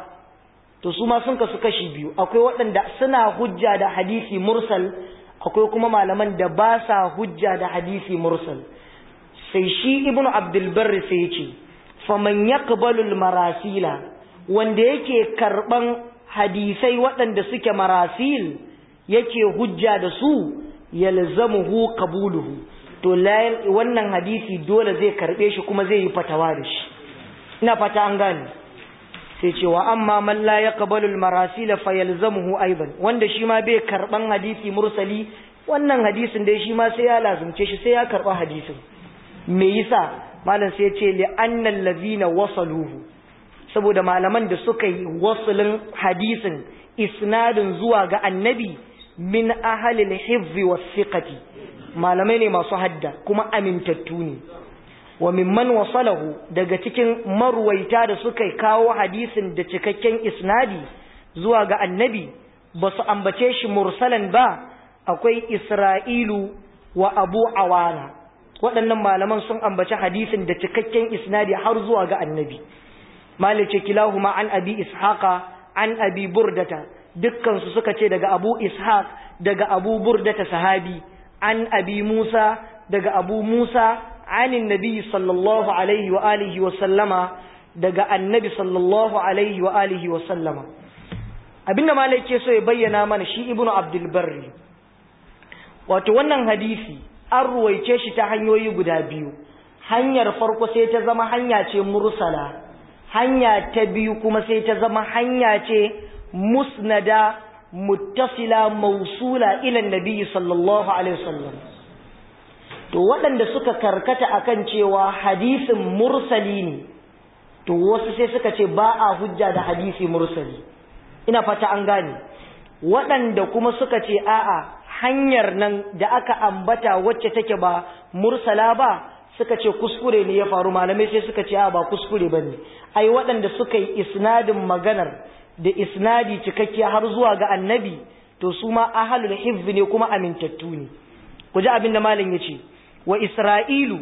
to su ma sun kasu kashi biyu akwai waɗanda suna hujja da hadisi mursal akwai kuma malaman da ba sa hujja da hadisi mursal sai shi ibnu abdul barri sai ce faman yaqbalu marasila wanda yake karban hadisai waɗanda suke marasil yake hujja da su yalzamuhu qabuluhu to wannan hadisi dole zai karbe shi kuma zai yi fatawa da shi ina fata an gane sai cewa amma man la yaqbalu al-marasil fa yalzamuhu aidan wanda shi ma bai karban hadisi mursali wannan hadisin dai shi ma sai ya lazumce shi sai ya karba hadisin me yasa malam sai ya ce li annal ladina wasaluhu saboda malaman da suka yi wasulin hadisin isnadin zuwa ga annabi min ahli al-hifz was-siqati malamai ne masu hadda kuma amintattu ne wa mimman wasalahu daga cikin marwaita da suka kawo hadisin da cikakken isnadi zuwa ga annabi ba su ambace shi mursalan ba akwai isra'ilu wa abu awana waɗannan malaman sun ambaci hadisin da cikakken isnadi har zuwa ga annabi malice kilahuma an abi ishaqa an abi burdata dukkan su suka ce daga abu ishaq daga abu burdata sahabi an abi Musa daga abu Musa anin nabi sallallahu alaihi wa alihi wa sallama daga annabi sallallahu alaihi wa alihi wa sallama abinda malai ke so ya bayyana mana shi ibnu abdul barri wato wannan hadisi an ruwaice shi ta hanyoyi guda biyu hanyar farko sai ta zama hanya ce mursala hanya ta biyu kuma sai ta zama hanya ce musnada muttasila mausula ila nabi sallallahu alaihi wasallam to waɗanda suka karkata akan cewa hadisin mursali ne to wasu sai suka ce ba a hujja da hadisi mursali ina fata an gane waɗanda kuma suka ce a'a hanyar nan da aka ambata wacce take ba mursala ba suka ce kuskure ne ya faru malamai sai suka ce a ba kuskure ba ne ai waɗanda suka yi isnadin maganar da isnadi cikakke har zuwa ga annabi to su ma ahalul hifz ne kuma amintattu ne ku ji abin da malam ya ce wa isra'ilu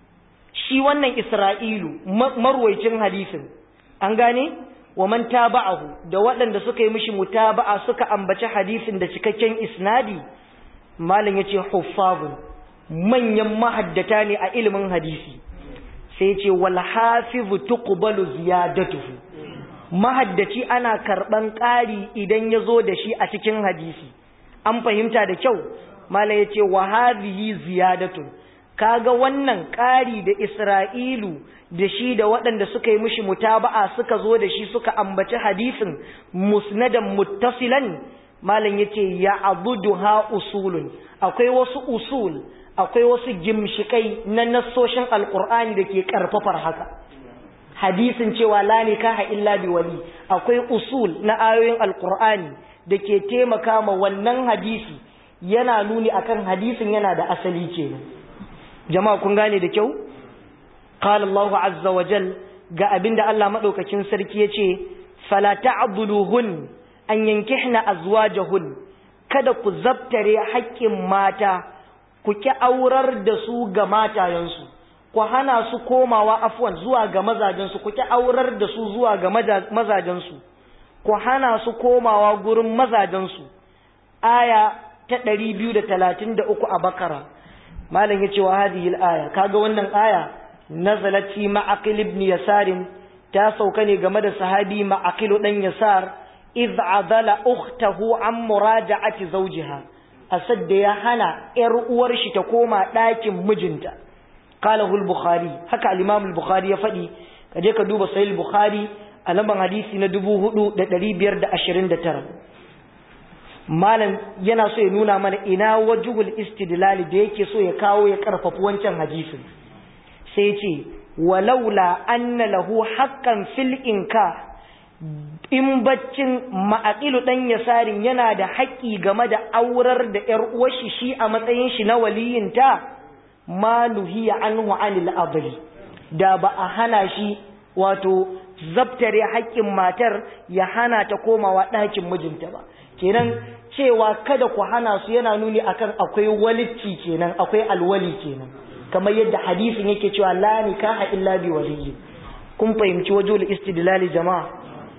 shi wannan isra'ilu marwaicin hadisin an gane wa man taba'ahu da waɗanda suka yi mishi mutaba'a suka ambaci hadisin da cikakken isnadi malam ya ce huffazun manyan mahaddata ne a ilimin hadisi sai ce wal hafizu tuqbalu ziyadatuhu mahaddaci ana karban ƙari idan ya zo da shi a cikin hadisi an fahimta da kyau mala ya ce wa hadhihi ziyadatun kaga wannan ƙari da Isra'ilu da shi da waɗanda suka yi mishi mutaba'a suka zo da shi suka ambaci hadisin musnadan muttasilan malam yace ya abuduha usulun akwai wasu usul akwai wasu gimshikai na nassoshin alqur'ani da ke karfafar haka hadisin cewa la nikaha illa bi wali akwai usul na ayoyin alqur'ani da ke taimaka ma wannan hadisi yana nuni akan hadisin yana da asali kenan jama'a kun gane da kyau qala Allahu azza wa jal ga abinda Allah madaukakin sarki yace fala ta'dhuluhun an yankihna azwajahun kada ku zabtare haƙƙin mata ku ki aurar da su ga matayensu ku hana su komawa afwan zuwa ga mazajensu ku ki aurar da su zuwa ga mazajensu ku hana su komawa gurin mazajensu aya ta 233 a bakara malam yace wa hadhihi al-aya kaga wannan aya nazalat fi ma'aqil ibn yasar ta sauka ne game da sahabi ma'aqil dan yasar idh adala ukhtahu an muraja'ati zawjiha asad da ya hana yar uwar shi ta koma ɗakin mijinta qalahu al-bukhari haka al-imam al-bukhari ya faɗi kaje ka duba sahih al-bukhari a lamban hadisi na 4529 malam yana so ya nuna mana ina wajhul istidlal da yake so ya kawo ya karfafa wancan hadisin sai ce walaula anna lahu haqqan fil inka in baccin ma'aqilu dan yasarin yana da haƙƙi game da aurar da ƴar uwar shi shi a matsayin shi na waliyinta ma nuhiya anhu anil adli da ba a hana shi wato zabtare haƙƙin matar ya hana ta komawa ɗakin mijinta ba kenan cewa kada ku hana su yana nuni akan akwai walicci kenan akwai alwali kenan kamar yadda hadisin yake cewa la nikaha illa bi waliyyi kun fahimci wajul istidlali jama'a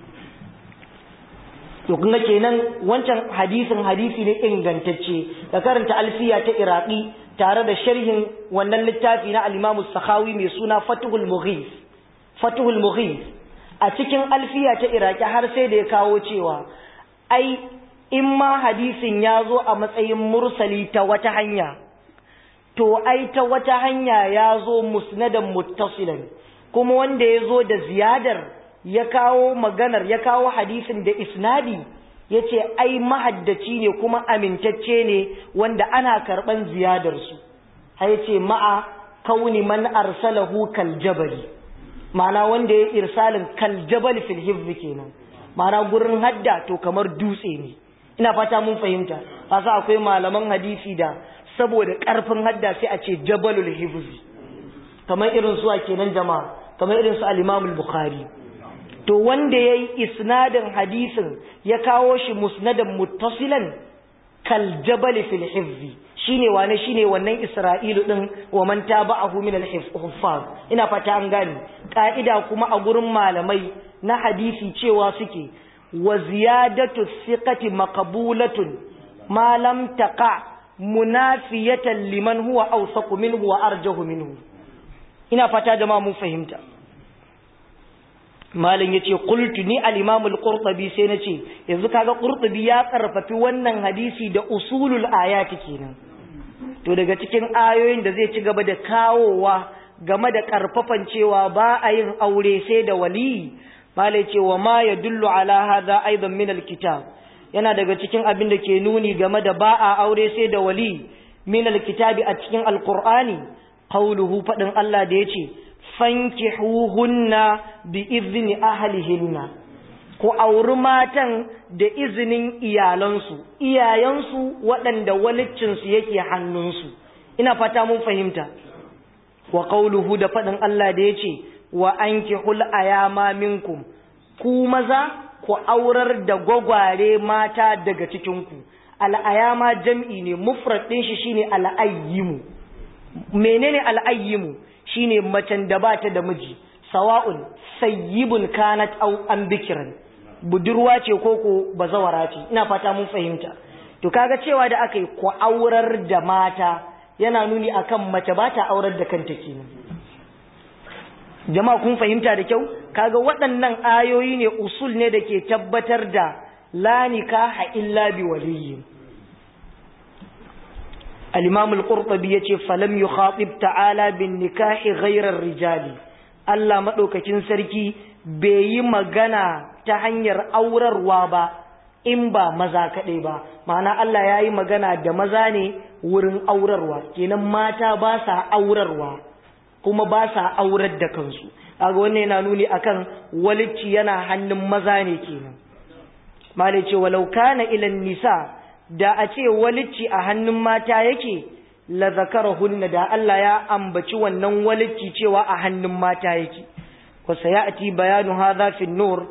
to kun kenan wancan hadisin hadisi ne ingantacce da karanta alfiya ta iraqi tare da sharhin wannan littafi na al-Imam sakhawi mai suna Fathul Mughith Fathul Mughith a cikin alfiya ta iraqi har sai da ya kawo cewa ai in ma hadisin ya zo a matsayin mursali ta wata hanya to ai ta wata hanya ya zo musnadan muttasilan kuma wanda ya zo da ziyadar ya kawo maganar ya kawo hadisin da isnadi ya ce ai mahaddaci ne kuma amintacce ne wanda ana karɓan ziyadarsu har ce ma'a kauni man arsalahu kal jabali ma'ana wanda ya irsalin kal jabal fil hifzi kenan ma'ana gurin hadda to kamar dutse ne ina fata mun fahimta kasa akwai malaman hadisi da saboda karfin hadda sai a ce jabalul hifzi kamar irin su kenan jama'a kamar irin su al-Imam al-Bukhari to wanda yayi isnadin hadisin ya kawo shi musnadan muttasilan kal jabal fil hifzi shine wane shine wannan Isra'ilu din wa man taba'ahu min al-huffaz ina fata an gane ka'ida kuma a gurin malamai na hadisi cewa suke wa ziyadatu thiqati maqbulatun ma lam taqa munafiyatan liman huwa awsaqu minhu wa arjahu minhu ina fata jama'a mun fahimta malam yace qultu ni al-imam al-qurtubi sai nace yanzu kaga qurtubi ya karfafi wannan hadisi da usulul ayati kenan to daga cikin ayoyin da zai ci gaba da kawowa game da karfafan cewa ba a yin aure sai da wali malai ce wa ma yadullu ala hadha aidan min al-kitab yana daga cikin abin da ke nuni game da ba a aure sai da wali min al-kitabi a cikin al-qur'ani qawluhu fadin Allah da yace fankihuhunna bi izni ahlihinna ku auri matan da izinin iyalansu iyayensu waɗanda waliccinsu yake hannunsu ina fata mun fahimta wa qawluhu da faɗin Allah da yace wa ankihul ayama minkum ku maza ku aurar da gwagware mata daga cikinku al'ayama jam'i ne mufrad ɗin shi shine al'ayyimu menene al'ayyimu shine macen da ba ta da miji sawa'un sayyibun kanat aw an bikiran budurwa ce ko ko bazawara ce ina fata mun fahimta to kaga cewa da aka yi ku aurar da mata yana nuni akan mace ba ta aurar da kanta kenan jama'a kun fahimta da kyau kaga waɗannan ayoyi ne usul ne da ke tabbatar da la nikaha illa bi waliyyin al-imam al-qurtubi yace falam yukhatib ta'ala bin nikahi ghayra rijali Allah madaukakin sarki bai yi magana ta hanyar aurarwa ba in ba maza kaɗai ba ma'ana Allah ya yi magana da maza ne wurin aurarwa kenan mata ba sa aurarwa kuma ba sa aurar da kansu kaga wannan yana nuni akan walicci yana hannun maza ne kenan malai ce walau kana ilan nisa da a ce walicci a hannun mata yake la zakarahunna da Allah ya ambaci wannan walicci cewa a hannun mata yake wa sayati bayanu hadha fi nur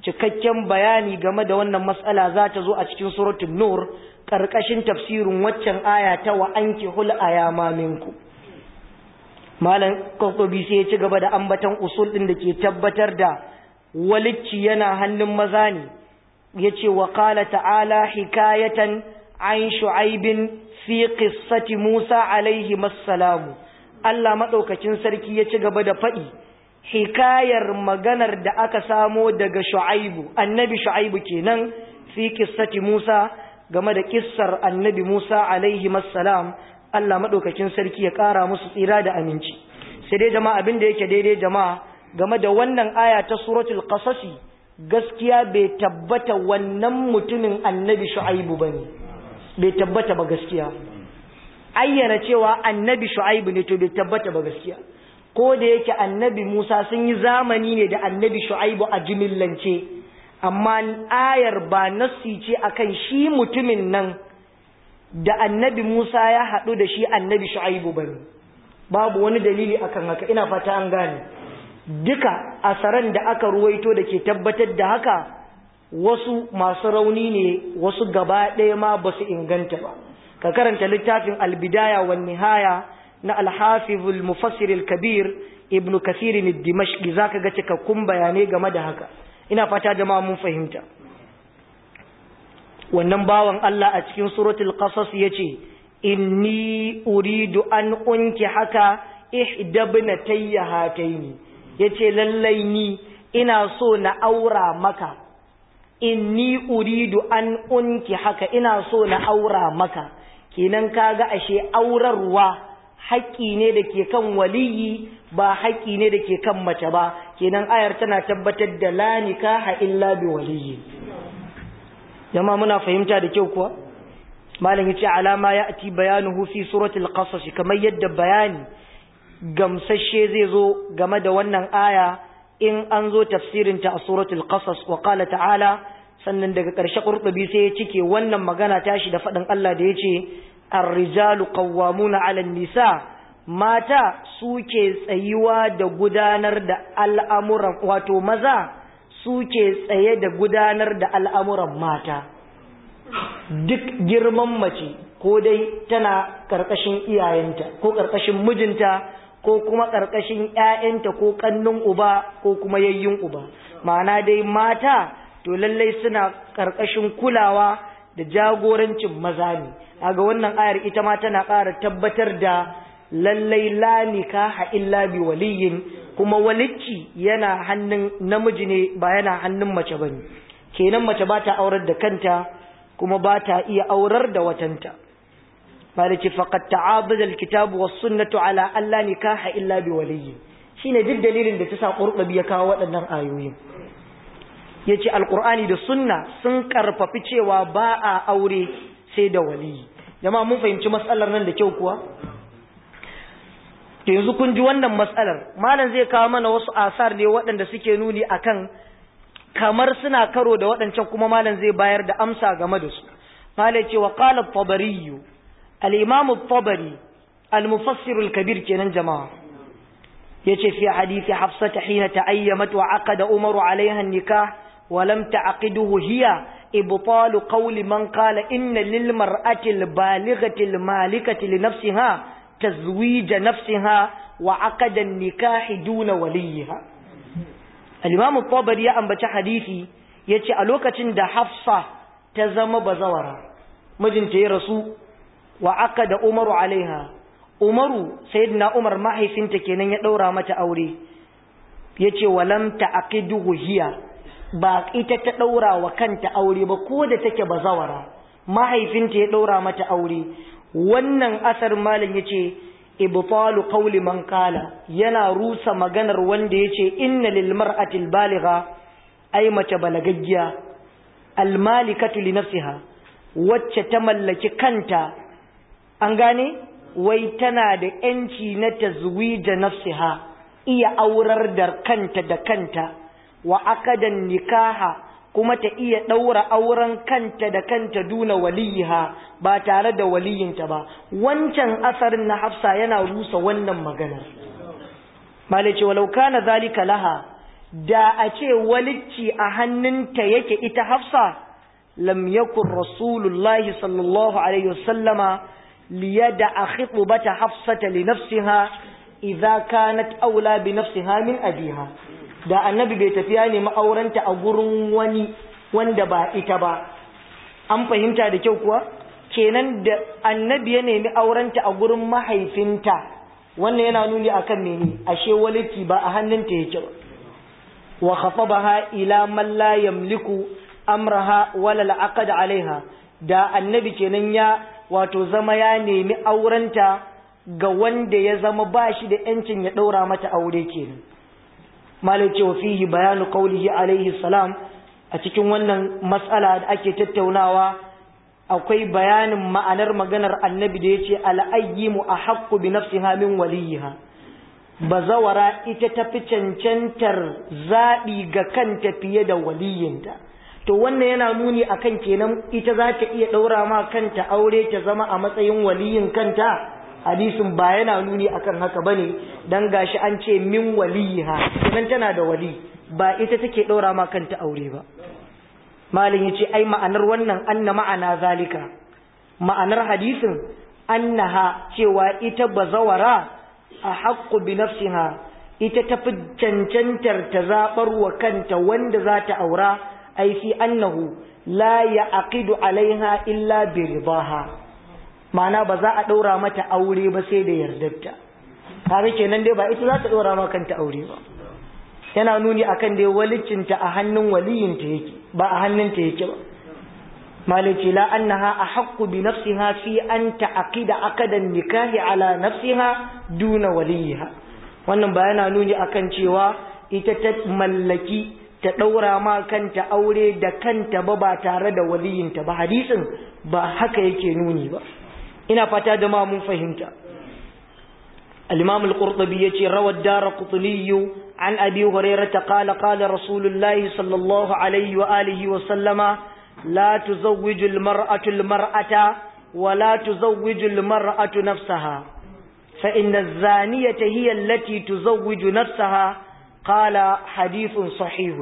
cikakken bayani game da wannan matsala za ta zo a cikin suratul nur karkashin tafsirin waccan aya ta wa anki hul ayama minku malam kokobi sai ya ci gaba da ambatan usul din da ke tabbatar da walicci yana hannun maza ne yace wa qala ta'ala hikayatan an shu'aibin fi qissati Musa alaihi massalamu Allah madaukakin sarki ya ci gaba da faɗi hikayar maganar da aka samo daga shu'aibu annabi shu'aibu kenan fi qissati Musa game da kissar annabi Musa alaihi massalam Allah madaukakin sarki ya ƙara musu tsira da aminci sai dai jama'a abin da yake daidai jama'a game da wannan aya ta suratul qasasi gaskiya bai tabbata wannan mutumin annabi shu'aibu bane bai tabbata ba gaskiya ayyana cewa annabi shu'aibu ne to bai tabbata ba gaskiya ko da yake annabi Musa sun yi zamani ne da annabi shu'aibu a jimillance amma ayar ba nassi ce akan shi mutumin nan da annabi Musa ya haɗu da shi annabi shu'aibu bane babu wani dalili akan haka ina fata an gane duka asaran da aka ruwaito da ke tabbatar da haka wasu masu rauni ne wasu gaba ɗaya ma ba su inganta ba ka karanta littafin albidaya wa nihaya na alhafizul mufassiril kabir ibnu kasir dimashqi zaka ga cikakkun bayanai game da haka ina fata jama'a mun fahimta wannan bawan Allah a cikin suratul qasas yace inni uridu an unki haka ihdabnatayya hataini yace lallai ni ina so na aura maka inni uridu an unki haka ina so na aura maka kenan kaga ashe aurarwa haƙƙi ne da ke kan waliyi ba haƙƙi ne da ke kan mace ba kenan ayar tana tabbatar da la nikaha illa bi waliyi jama muna fahimta da kyau kuwa malam yace alama ya'ti bayanuhu fi suratul qasas kamar yadda bayani gamsashe zai zo game da wannan aya in an zo tafsirinta a suratul qasas wa qala ta'ala sannan daga ƙarshe qurtubi sai ya cike wannan magana tashi da faɗin Allah da yace ar-rijalu qawwamuna 'ala nisa mata suke tsayuwa da gudanar da al'amuran wato maza suke tsaye da gudanar da al'amuran mata duk girman mace ko dai tana ƙarƙashin iyayenta ko ƙarƙashin mijinta ko kuma ƙarƙashin ‘ya'yanta ko ƙannun uba ko kuma yayyun uba ma'ana dai mata to lallai suna ƙarƙashin kulawa da jagorancin maza ne ga wannan ayar ita ma tana ƙara tabbatar da lallai la nikaha illa bi waliyin kuma walicci yana hannun namiji ne ba yana hannun mace bane kenan mace ba ta aurar da kanta kuma ba ta iya aurar da watanta malaki faqad ta'abada alkitabu was sunnatu ala alla nikaha illa bi waliyyi shine duk dalilin da ta sa qurtubi ya kawo waɗannan ayoyin yace alqur'ani da sunna sun karfafi cewa ba a aure sai da waliyi jama'a mun fahimci matsalar nan da kyau kuwa to yanzu kun ji wannan matsalar malam zai kawo mana wasu asar ne waɗanda suke nuni akan kamar suna karo da waɗancan kuma malam zai bayar da amsa game da su malam ce wa qala at-tabari al-imam at-tabari al-mufassir al-kabir kenan jama'a yace fi hadisi hafsa hina ta'ayyamat wa aqada umaru alaiha an-nikah wa lam ta'qiduhu hiya ibtal qawli man qala inna lil mar'ati al-balighati al-malikati li nafsiha tazwij nafsiha wa aqada an-nikah duna waliha al-imam at-tabari ya ambaci hadisi yace a lokacin da hafsa ta zama bazawara mijinta ya rasu wa aka da umaru alaiha umaru sayyidina umar mahaifinta kenan ya daura mata aure yace walam ta'qiduhu hiya ba ita ta daura wa kanta aure ba ko da take bazawara mahaifinta ya daura mata aure wannan asar malam yace ibtalu qawli man qala yana rusa maganar wanda yace inna lil mar'ati al baligha ay mace balagaggiya al malikatu li nafsiha wacce ta mallaki kanta an gane wai tana da ‘yanci na tazwija nafsiha iya aurar da kanta da kanta wa akadan nikaha kuma ta iya ɗaura auren kanta da kanta duna waliyiha ba tare da waliyinta ba wancan asarin na hafsa yana rusa wannan maganar malice walau kana zalika laha da a ce walicci a hannunta yake ita hafsa lam yakun rasulullahi sallallahu alaihi wasallama liyada a khitubata hafsata li nafsiha idza kanat aula bi nafsiha min abiha da annabi bai tafiya ne ma'auranta a gurin wani wanda ba ita ba an fahimta da kyau kuwa kenan da annabi ya nemi aurenta a gurin mahaifinta wannan yana nuni akan mene ashe waliti ba a hannunta yake ba wa khatabaha ila man la yamliku amraha wala al'aqad alaiha da annabi kenan ya wato zama ya nemi aurenta ga wanda ya zama ba shi da yancin ya daura mata aure kenan malai ce wa fihi bayanu qaulihi alaihi salam a cikin wannan mas'ala da ake tattaunawa akwai bayanin ma'anar maganar annabi da yace al-ayyimu ahaqqu bi nafsiha min waliyiha bazawara ita tafi cancantar zaɓi ga kanta fiye da waliyinta to wannan yana nuni akan kenan ita za ta iya ɗaura ma kanta aure ta zama a matsayin waliyin kanta hadisin ba yana nuni akan haka bane dan gashi an ce min waliyiha kenan tana da wali ba ita take ɗaura ma kanta aure ba malin yace ai ma'anar wannan anna ma'ana zalika ma'anar hadisin annaha cewa ita bazawara a haƙƙu bi nafsiha ita tafi cancantar ta zaɓar wa kanta wanda za ta aura ai fi annahu la ya aqidu alaiha illa bi ridaha ma'ana ba za a ɗaura mata aure ba sai da yardarta kaga kenan dai ba ita za ta ɗaura ma kanta aure ba yana nuni akan dai walicinta a hannun waliyinta yake ba a hannunta yake ba مالتي لا أنها أحق بنفسها في أن تعقد عقد النكاح على نفسها دون وليها wannan ba yana nuni akan cewa ita ta mallaki ta ɗaura ma kanta aure da kanta ba ba tare da waliyinta ba hadisin ba haka yake nuni ba ina fata da ma mun fahimta al-imam al-qurtubi yace rawad daraqutni an abi hurairah qala qala rasulullahi sallallahu alaihi wa alihi wa sallama لا تزوج المرأة المرأة ولا تزوج المرأة نفسها فإن الزانية هي التي تزوج نفسها قال حديث صحيح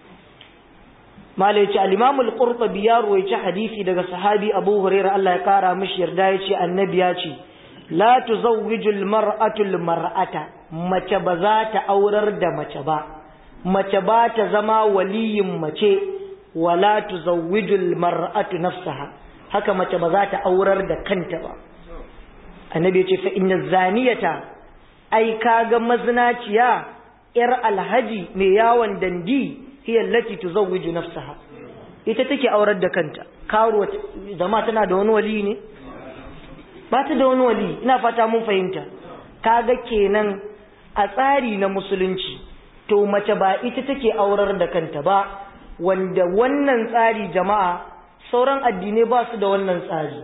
ما ليش الإمام القرطبي يروي حديثي daga sahabi Abu Hurairah Allah ya kara mishi yarda yace annabi ya ce la tuzawwiju almar'atu almar'ata mace ba za ta aurar da mace ba mace ba ta zama waliyin mace wala tuzawwijul mar'atu nafsaha haka mace ba za ta aurar da kanta ba annabi yace fa inna zaniyata ai kaga mazinaciya yar alhaji mai yawon dandi hiya allati tuzawwiju nafsaha ita take aurar da kanta karuwa zama tana da wani wali ne ba ta da wani wali ina fata mun fahimta kaga kenan a tsari na musulunci to mace ba ita take aurar da kanta ba wanda wannan tsari jama'a sauran addinai ba su da wannan tsari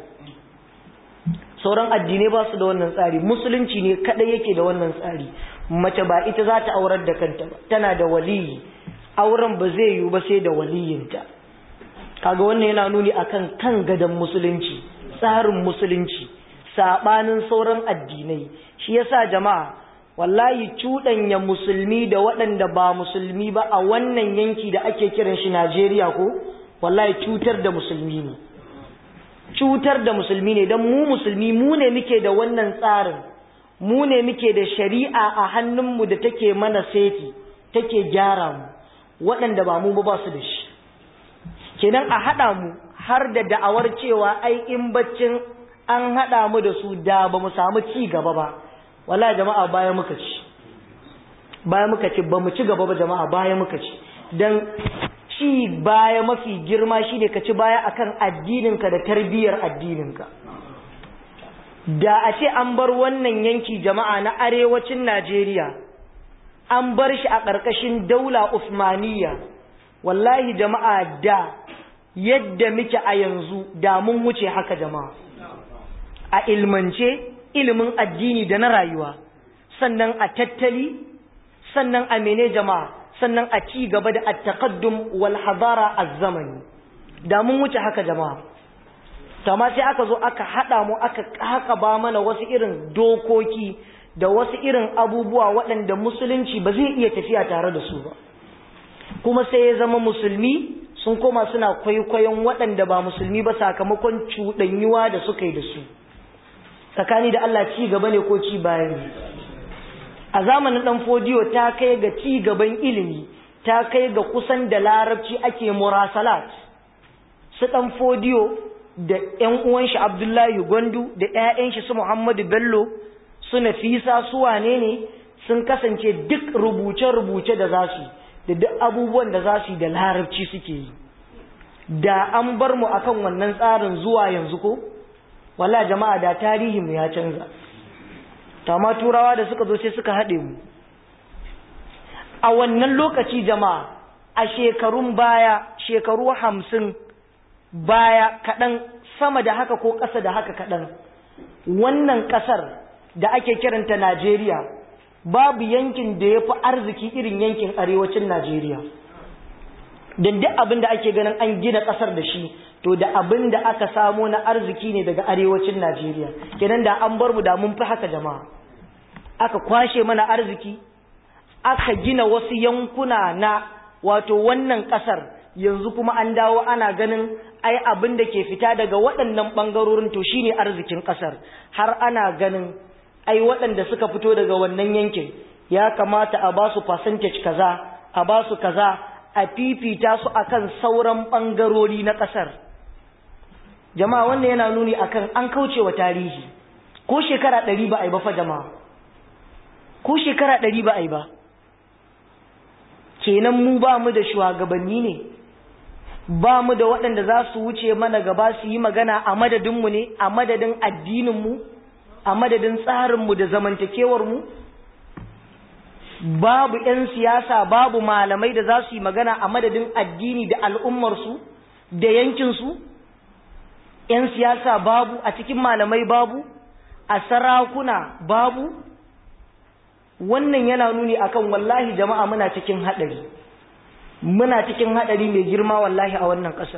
sauran addinai ba su da wannan tsari musulunci ne kadai yake da wannan tsari mace ba ita za ta aurar da kanta ba tana da waliyi auren ba zai yiwu ba sai da waliyinta kaga wannan yana nuni akan kan gadon musulunci tsarin musulunci sabanin sauran addinai shi yasa jama'a wallahi cuɗanya musulmi da waɗanda ba musulmi ba a wannan yanki da ake kiran shi Najeriya ko wallahi cutar da musulmi ne cutar da musulmi ne don mu musulmi mu ne muke da wannan tsarin mu ne muke da shari'a a hannunmu da take mana seti take gyara mu waɗanda ba mu ba su da shi kenan a haɗa mu har da da'awar cewa ai in baccin an haɗa mu da su da ba mu samu ci gaba ba wala jama'a baya muka ci baya muka ci ba mu ci gaba ba jama'a baya muka ci dan ci baya mafi girma shine ka ci baya akan addininka da tarbiyyar addininka da a ce an bar wannan yanki jama'a na arewacin Najeriya an bar shi a ƙarƙashin daula Usmaniyya wallahi jama'a da yadda muke a yanzu da mun wuce haka jama'a a ilmance ilimin addini da na rayuwa sannan a tattali sannan a mene jama'a sannan a ci gaba da at-taqaddum wal hadara az-zamani da mun wuce haka jama'a amma sai aka zo aka hada mu aka haka ba mana wasu irin dokoki da wasu irin abubuwa waɗanda musulunci ba zai iya tafiya tare da su ba kuma sai ya zama musulmi sun koma suna kwaikwayon waɗanda ba musulmi ba sakamakon cuɗanyuwa da suka yi da su tsakani da Allah ci gaba ne ko ci baya ne a zamanin ɗan fodiyo ta kai ga ci gaban ilimi ta kai ga kusan da larabci ake murasalat su ɗan fodiyo da ‘yan uwan shi Abdullahi Gwandu da ‘ya'yan shi su Muhammadu Bello su Nafisa su wane ne sun kasance duk rubuce-rubuce da za su da duk abubuwan da za su yi da larabci suke yi da an bar mu akan wannan tsarin zuwa yanzu ko wala jama'a da tarihinmu ya canza tama turawa da suka zo sai suka haɗe mu a wannan lokaci jama'a a shekarun baya shekaru hamsin baya kaɗan sama da haka ko ƙasa da haka kaɗan wannan ƙasar da ake kiranta Najeriya babu yankin da ya fi arziki irin yankin arewacin Najeriya don duk abin da ake ganin an gina ƙasar da shi to da abin da aka samo na arziki ne daga arewacin Najeriya kenan da an bar mu da mun fi haka jama'a aka kwashe mana arziki aka gina wasu yankuna na wato wannan ƙasar yanzu kuma an dawo ana ganin ai abin da ke fita daga waɗannan ɓangarorin to shine arzikin ƙasar har ana ganin ai waɗanda suka fito daga wannan yankin ya kamata a ba su percentage kaza a ba su kaza a fifita su akan sauran ɓangarori na ƙasar jama'a wannan yana nuni akan an kauce wa tarihi ko shekara ɗari ba a yi ba fa jama'a ko shekara ɗari ba a yi ba kenan mu ba mu da shugabanni ne ba mu da waɗanda za su wuce mana gaba su yi magana a madadinmu ne a madadin addininmu a madadin tsarinmu da zamantakewarmu babu 'yan siyasa babu malamai da za su yi magana a madadin addini da al'ummarsu da yankinsu 'yan siyasa babu a cikin malamai babu a sarakuna babu wannan yana nuni akan wallahi jama'a muna cikin haɗari muna cikin haɗari mai girma wallahi a wannan ƙasar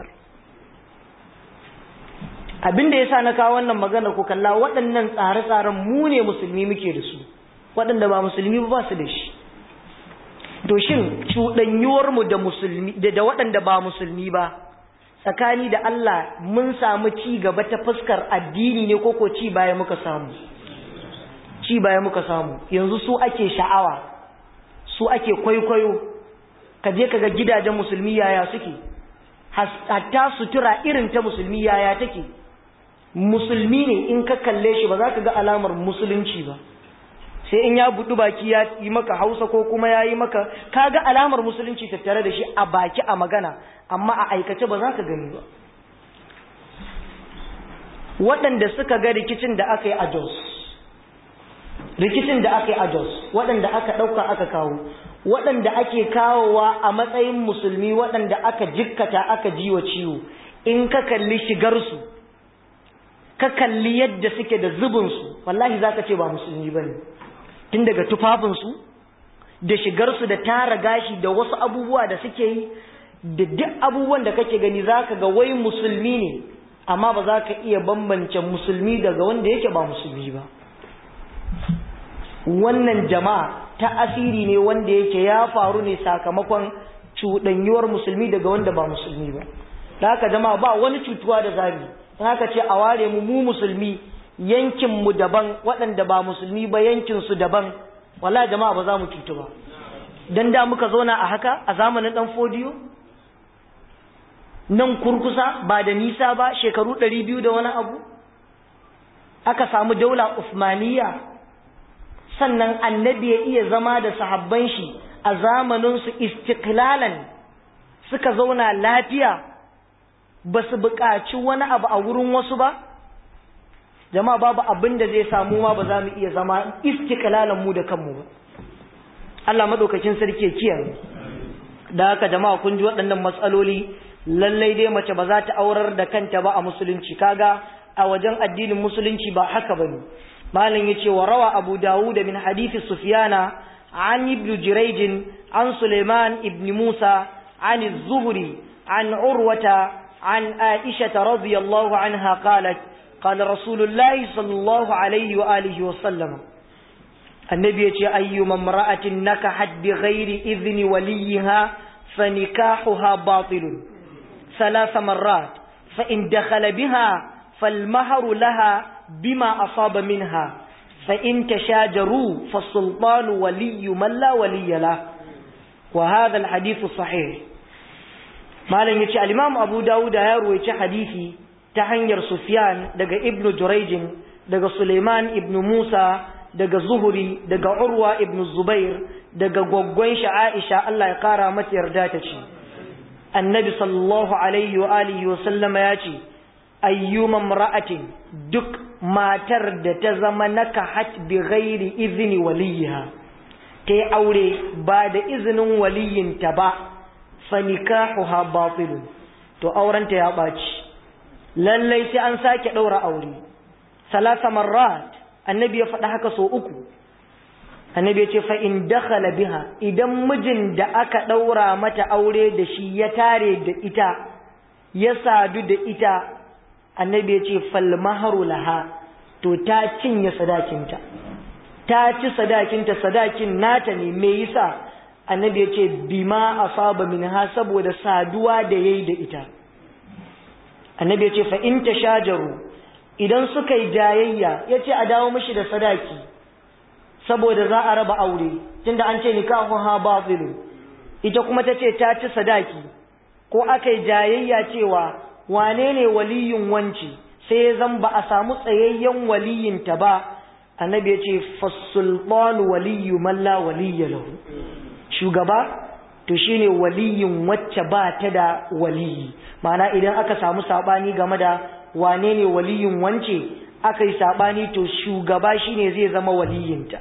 abin da ya sa na kawo wannan magana ku kalla waɗannan tsare-tsaren mu ne musulmi muke da su waɗanda ba musulmi ba su da shi to shin cuɗanyuwarmu da musulmi da waɗanda ba musulmi ba tsakani da Allah mun samu ci gaba ta fuskar addini ne ko ko ci baya muka samu ci baya muka samu yanzu su ake sha'awa su ake kwaikwayo ka je ka ga gidajen musulmi yaya suke hatta sutura irin ta musulmi yaya take musulmi ne in ka kalle shi ba za ka ga alamar musulunci ba sai in ya budu baki ya yi maka hausa ko kuma ya yi maka ka ga alamar musulunci tattare da shi a baki a magana amma a aikace ba za ka gani ba waɗanda suka ga rikicin da aka yi a jos rikicin da aka yi a jos waɗanda aka ɗauka aka kawo waɗanda ake kawowa a matsayin musulmi waɗanda aka jikkata aka jiwa ciwo in ka kalli shigarsu ka kalli yadda suke da zubinsu wallahi za ka ce ba musulmi ba ne tun daga tufafinsu da shigarsu da tara gashi da wasu abubuwa da suke yi da duk abubuwan da kake gani za ka ga wai musulmi ne amma ba za ka iya bambance musulmi daga wanda yake ba musulmi ba wannan jama'a ta asiri ne wanda yake ya faru ne sakamakon cuɗanyuwar musulmi daga wanda ba musulmi ba da haka jama'a ba wani cutuwa da zabi haka ce a ware mu mu musulmi yankin mu daban waɗanda ba musulmi ba yankin su daban wala jama'a ba za mu cutu ba dan da muka zauna a haka a zamanin dan fodiyo nan kurkusa ba da nisa ba shekaru ɗari biyu da wani abu aka samu daula usmaniya sannan annabi ya iya zama da sahabban shi a zamaninsu istiklalan suka zauna lafiya ba su buƙaci wani abu a wurin wasu ba jama'a babu abin da zai samu ma ba za mu iya zama istiklalan mu da kanmu ba Allah madaukakin sarki ya kiyaye da haka jama'a kun ji waɗannan matsaloli lallai dai mace ba za ta aurar da kanta ba a musulunci kaga a wajen addinin musulunci ba haka bane malam yace wa rawa abu dawud min hadisi sufyana an ibn jurayj an sulaiman ibn musa an az-zuhri an urwata an aisha radhiyallahu anha qalat qala rasulullahi sallallahu alaihi wa alihi wa sallam annabi yace ayyuma imra'atin nakahat bi ghairi idhni waliha فنكاحها باطل ثلاث مرات فإن دخل بها فالمهر لها بما أصاب منها فإن تشاجروا فالسلطان ولي من لا ولي له وهذا الحديث صحيح ما لن يتشاء الإمام أبو داود يروي حديثي تحنير سفيان دقى ابن جريج دقى سليمان ابن موسى daga zuhuri daga urwa ibn zubair daga gwaggwan shi aisha Allah ya kara mata yarda ta ce annabi sallallahu alaihi wa alihi wa sallama ya ce ayyuma mar'atin duk matar da ta zama nakahat bi ghairi izni waliha ta yi aure ba da izinin waliyinta ba fa nikahuha batilun to aurenta ya ɓaci lallai sai an sake ɗaura aure salasa marrat annabi ya faɗa haka so uku annabi ya ce fa in dakhala biha idan mijin da aka ɗaura mata aure da shi ya tare da ita ya sadu da ita annabi ya ce fal maharu laha to ta cinye sadakinta ta ci sadakinta sadakin nata ne me yasa annabi ya ce bima asaba minha saboda saduwa da yayi da ita annabi ya ce fa in tashajaru idan suka yi jayayya ya ce a dawo mashi da sadaki saboda za a raba aure tunda an ce nikahun ha bazilu ita kuma ta ce ta ci sadaki ko aka yi jayayya cewa wane ne waliyin wanci sai ya zan ba a samu tsayayyen waliyinta ba annabi ya ce fasulɓanu waliyu malla waliyya lahu shugaba to shine waliyin wacce ba ta da waliyi ma'ana idan aka samu saɓani game da wane ne waliyin wance aka yi saɓani to shugaba shine zai zama waliyinta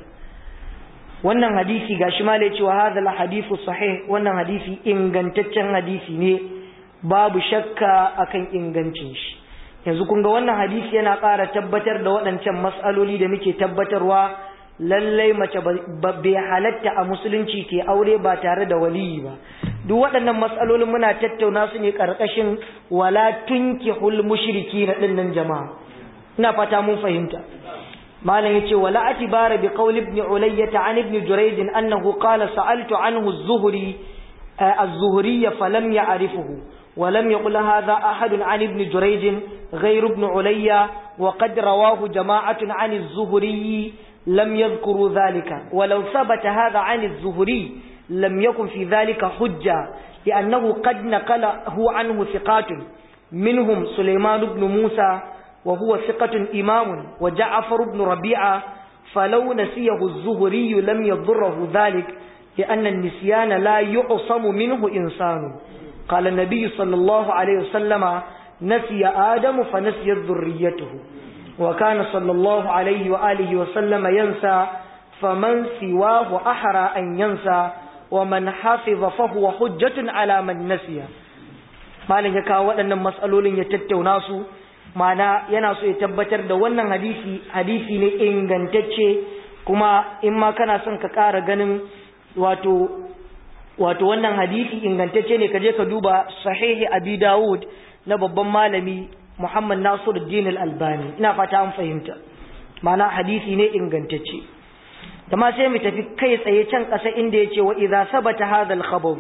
wannan hadisi ga shi malai cewa hadal hadithu sahih wannan hadisi ingantaccen hadisi ne babu shakka akan ingancin shi yanzu kun ga wannan hadisi yana ƙara tabbatar da waɗancan mas'aloli da muke tabbatarwa lallai mace bai halatta a musulunci ke aure ba tare da waliyi ba duk waɗannan matsalolin muna tattauna su ne ƙarƙashin wala tunkihul mushriki na ɗinnan jama'a ina fata mun fahimta malam yace wala atibara bi qawli ibn ulayyah an ibn jurayd annahu qala sa'altu anhu az-zuhri az-zuhri falam ya'rifuhu ولم يقل هذا أحد عن ابن جريج غير ابن عليا وقد رواه جماعة عن الزهري لم يذكروا ذلك ولو ثبت هذا عن الزهري لم يكن في ذلك حجة لأنه قد نقله عنه ثقات منهم سليمان بن موسى وهو ثقة إمام وجعفر بن ربيعة فلو نسيه الزهري لم يضره ذلك لأن النسيان لا يعصم منه إنسان قال النبي صلى الله عليه وسلم نسي آدم فنسيت ذريته وكان صلى الله عليه وآله وسلم ينسى فمن سواه أحرى أن ينسى ومن حافظ فهو حجة على من نسي malin ya kawo waɗannan matsalolin ya tattauna su mana yana so ya tabbatar da wannan hadisi hadisi ne ingantacce kuma in ma kana son ka ƙara ganin wato wato wannan hadisi ingantacce ne ka je ka duba sahihi abi dawud na babban malami muhammad nasiruddin al-albani ina fata an fahimta mana hadisi ne ingantacce ma sai mu tafi kai tsaye can ƙasa inda ya ce wa idza sabata hadha al-khabar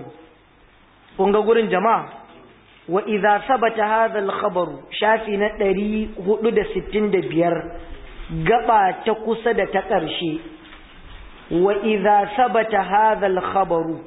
kun ga gurin jama'a wa idza sabata hadha al-khabar shafi na 465 gaba ta kusa da ta ƙarshe wa idza sabata hadha al-khabaru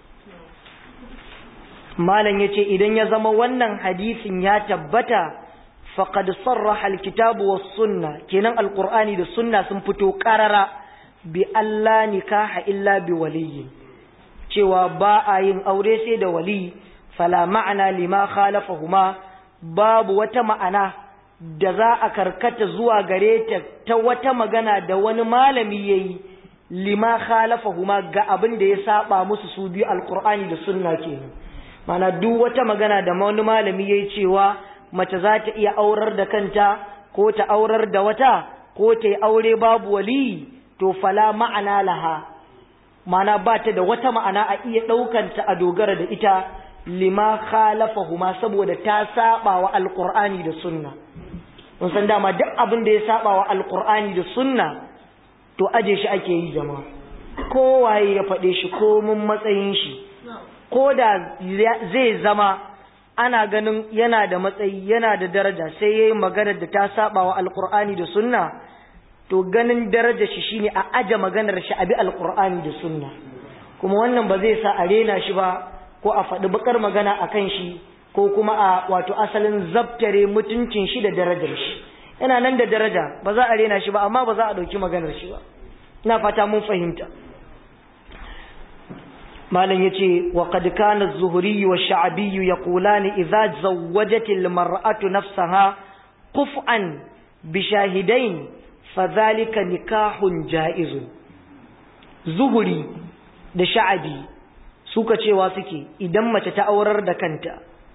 malam yace idan ya zama wannan hadisin ya tabbata faqad sarraha al-kitabu was-sunnah kenan al-qur'ani da sunna sun fito qarara bi Allah nikaha illa bi waliyyi cewa ba a yin aure sai da wali fala ma'ana lima khalafahuma babu wata ma'ana da za a karkata zuwa gare ta ta wata magana da wani malami yayi lima khalafahuma ga abin da ya saba musu su biyu alqur'ani da sunna kenan mana duk wata magana da wani malami yayi cewa mace za ta iya aurar da kanta ko ta aurar da wata ko ta yi aure babu wali to fala ma'ana laha mana ba ta da wata ma'ana a iya ɗaukanta a dogara da ita lima khalafahuma saboda ta saba wa alqur'ani da sunna mun san dama duk abin da ya saba wa alqur'ani da sunna to aje shi ake yi jama'a kowaye ya faɗe shi ko mun matsayin shi ko da zai zama ana ganin yana da matsayi yana da daraja sai yayi maganar da ta saba wa alqur'ani da sunna to ganin darajar shi shine a aje maganar shi abi alqur'ani da sunna kuma wannan ba zai sa a rena shi ba ko a faɗi bakar magana akan shi ko kuma a wato asalin zabtare mutuncin shi da darajar shi yana nan da daraja ba za a rena shi ba amma ba za a ɗauki maganar shi ba ina fata mun fahimta malam yace wa qad kana az-zuhri wa ash-sha'bi yaqulani idza zawwajat al-mar'atu nafsaha quf'an bi shahidain fadhalika nikahun jaiz zuhuri da sha'abi suka cewa suke idan mace ta aurar da kanta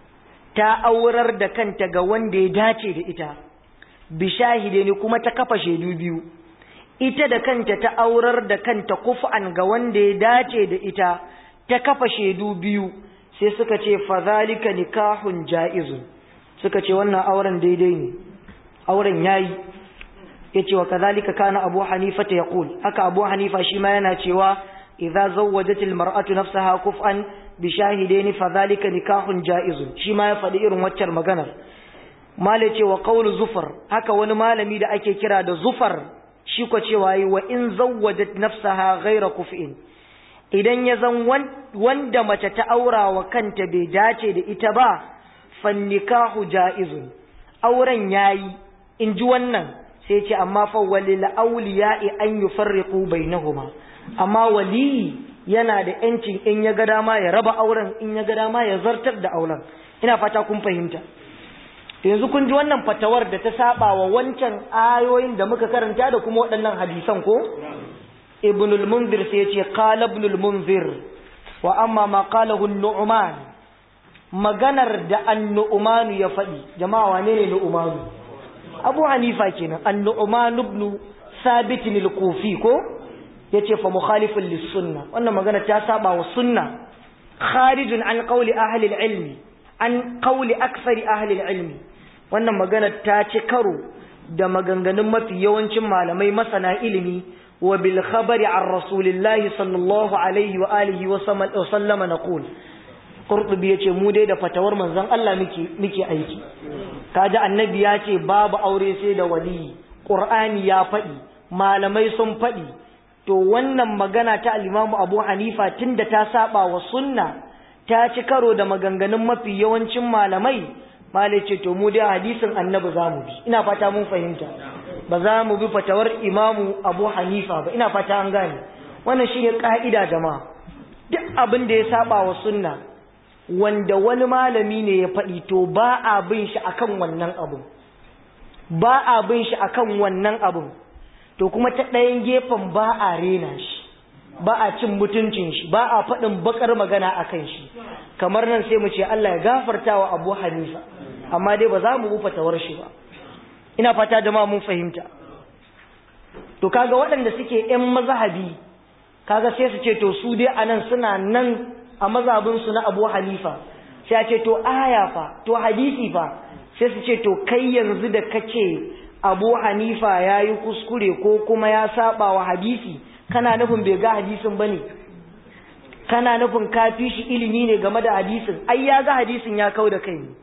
ta aurar da kanta ga wanda ya dace da ita bi shahidaini kuma ta kafa shaidu biyu ita da kanta ta aurar da kanta kuf'an ga wanda ya dace da ita ta kafa shaidu biyu sai suka ce fadhalika nikahun jaizun suka ce wannan auren daidai ne auren yayi yace wa kadhalika kana abu hanifa ta yaqul haka abu hanifa shi ma yana cewa idza zawwajatil mar'atu nafsaha kuf'an bi shahidaini fadhalika nikahun jaizun shi ma ya faɗi irin waccar maganar mala ce wa qawlu zufar haka wani malami da ake kira da zufar shi ko cewa yi wa in zawwajat nafsaha ghayra kuf'in idan ya zan wanda mace ta aura wa kanta bai dace da ita ba fannikahu ja'izun auren yayi in ji wannan sai ce amma fa walil awliya'i an yufarriqu bainahuma amma wali yana da yancin in ya ga dama ya raba auren in ya ga dama ya zartar da auren ina fata kun fahimta yanzu kun ji wannan fatawar da ta saba wa wancan ayoyin da muka karanta da kuma waɗannan hadisan ko ibn al-munzir sai yace qala ibn al-munzir wa amma ma qalahu an-nu'man maganar da an-nu'man ya faɗi jama'a wane ne nu'man abu hanifa kenan an-nu'man ibn sabit al-kufi ko yace fa mukhalifun lis-sunnah wannan magana ta saba wa sunna kharijun an qawli ahli al-ilmi an qawli akthari ahli al-ilmi wannan magana ta ci karo da maganganun mafi yawancin malamai masana ilimi wa bil khabari an rasulillahi sallallahu alaihi wa alihi wa sallama naqul qurtubi yace mu dai da fatawar manzon Allah muke muke aiki kaji annabi ya ce babu aure sai da wali qur'ani ya faɗi malamai sun faɗi to wannan magana ta al-Imam Abu Hanifa tunda ta saba wa sunna ta ci karo da maganganun mafi yawancin malamai malai ce to mu dai hadisin annabi za mu bi ina fata mun fahimta ba za mu bi fatawar imamu abu hanifa ba ina fata an gane wannan shine ka'ida jama'a duk abin da ya saba wa sunna wanda wani malami ne ya faɗi to ba a bin shi akan wannan abu ba a bin shi akan wannan abu to kuma ta ɗayan gefen ba a rena shi ba a cin mutuncin shi ba a faɗin bakar magana akan shi kamar nan sai mu ce Allah ya gafarta wa Abu Hanifa amma dai ba za mu bu fatawar shi ba ina fata jama'a mun fahimta to kaga waɗanda suke ƴan mazhabi kaga sai su ce to su dai anan suna nan a mazhabin su na Abu Hanifa sai a ce to aya fa to hadisi fa sai su ce to kai yanzu da kace Abu Hanifa yayi kuskure ko kuma ya saba wa hadisi kana nufin bai ga hadisin bane kana nufin ka fi shi ilimi ne game da hadisin ai ya ga hadisin ya kau da kai ne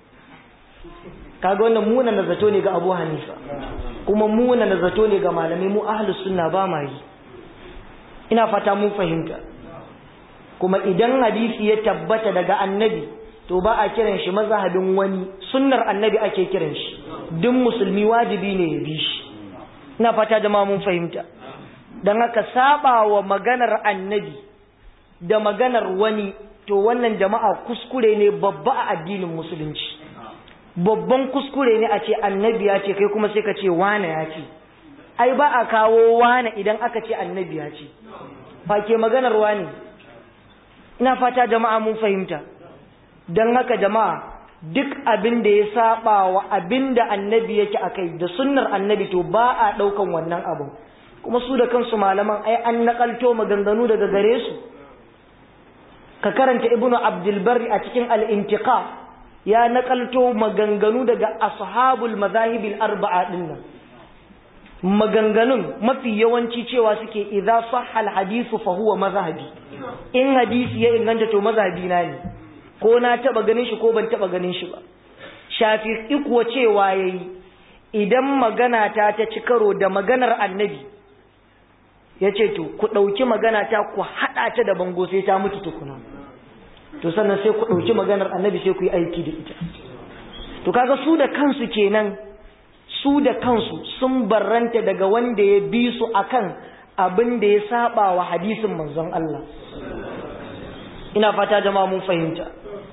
kaga wannan muna na zato ne ga Abu Hanifa kuma muna na zato ne ga malamai mu ahlus sunna ba ma yi ina fata mun fahimta kuma idan hadisi ya tabbata daga annabi to ba a kiran shi mazhabin wani sunnar annabi ake kiran shi duk musulmi wajibi ne ya bi shi ina fata jama'a mun fahimta dan haka saba wa maganar annabi da maganar wani to wannan jama'a kuskure ne babba a addinin musulunci babban kuskure ne a ce annabi ya ce kai kuma sai ka ce wane ya ce ai ba a kawo wane idan aka ce annabi ya ce ba ke maganar wane ina fata jama'a mun fahimta don haka jama'a duk abin da ya saba wa abin da annabi yake a kai da sunnar annabi to ba a ɗaukan wannan abin kuma su da kansu malaman ai an naƙalto maganganu daga gare su ka karanta ibnu abdulbari a cikin al'intiqa ya nakalto maganganu daga ashabul mazahibil arba'a dinnan maganganun mafi yawanci cewa suke idza sahha al hadithu fa huwa mazhabi in hadisi ya inganta to mazhabi na ne ko na taba ganin shi ko ban taba ganin shi ba shafi'i kuwa cewa yayi idan magana ta ta ci karo da maganar annabi yace to ku dauki magana ta ku hada ta da bango sai ta mutu tukuna to sannan sai ku dauki maganar annabi sai ku yi aiki da ita to kaga su da kansu kenan su da kansu sun barranta daga wanda ya bi su akan abin da ya saba wa hadisin manzon Allah ina fata jama'a mun fahimta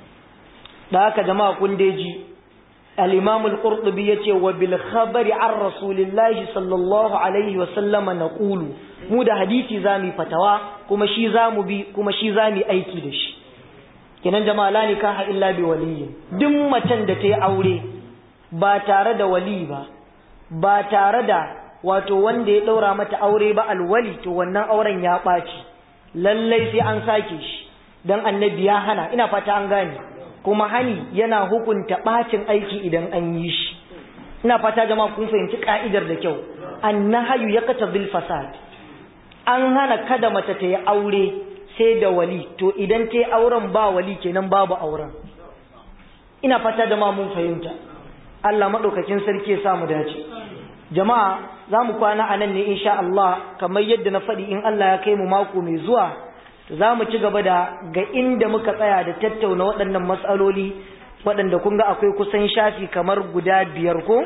da haka jama'a kun deji al-imam al-qurtubi yace wa bil khabari an rasulillahi sallallahu alaihi wa sallama naqulu mu da hadisi zamu fatawa kuma shi zamu bi kuma shi zamu aiki da shi kenan jama'a la nikaha illa bi waliyyin duk macen da ta yi aure ba tare da wali ba ba tare da wato wanda ya ɗaura mata aure ba alwali to wannan auren ya ɓaci lallai sai an sake shi don annabi ya hana ina fata an gane kuma hani yana hukunta ɓacin aiki idan an yi shi ina fata jama'a kun fahimci ka'idar da kyau annahayu ya kata bil fasad an hana kada mace ta yi aure sai da wali to idan ta yi auren ba wali kenan babu auren ina fata jama'a mun fahimta Allah maɗaukakin sarki ya samu dace jama'a za mu kwana a nan ne insha Allah kamar yadda na faɗi in Allah ya kai mu mako mai zuwa za mu ci gaba da ga inda muka tsaya da tattauna waɗannan matsaloli waɗanda kun ga akwai kusan shafi kamar guda biyar ko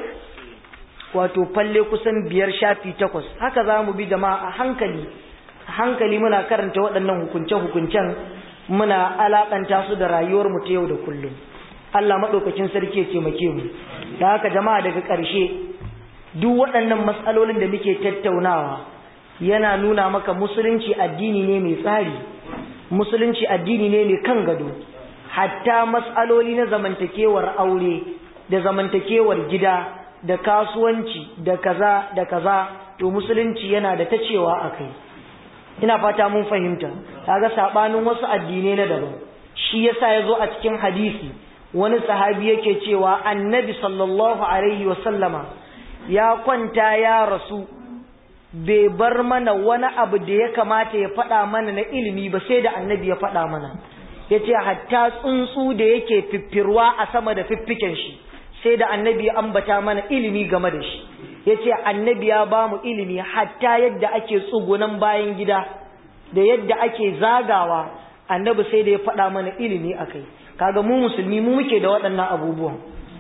wato falle kusan biyar shafi takwas haka za mu bi jama'a a hankali a hankali muna karanta waɗannan hukunce-hukuncen muna alaƙanta su da rayuwar mu ta yau da kullum Allah maɗaukacin sarki ya taimake mu da haka jama'a daga ƙarshe duk waɗannan matsalolin da muke tattaunawa yana nuna maka musulunci addini ne mai tsari musulunci addini ne mai kan gado hatta matsaloli na zamantakewar aure da zamantakewar gida da kasuwanci da kaza da kaza to musulunci yana da ta cewa a kai ina fata mun fahimta kaga sabanin wasu addinai na daban shi yasa ya zo a cikin hadisi wani sahabi yake cewa annabi sallallahu alaihi wasallama ya kwanta ya rasu bai bar mana wani abu da ya kamata ya faɗa mana na ilimi ba sai da annabi ya faɗa mana ya ce hatta tsuntsu da yake fiffirwa a sama da fiffiken shi sai da annabi ya ambata mana ilimi game da shi ya ce annabi ya ba mu ilimi hatta yadda ake tsugunan bayan gida da yadda ake zagawa annabi sai da ya faɗa mana ilimi a kai kaga mu musulmi mu muke da waɗannan abubuwan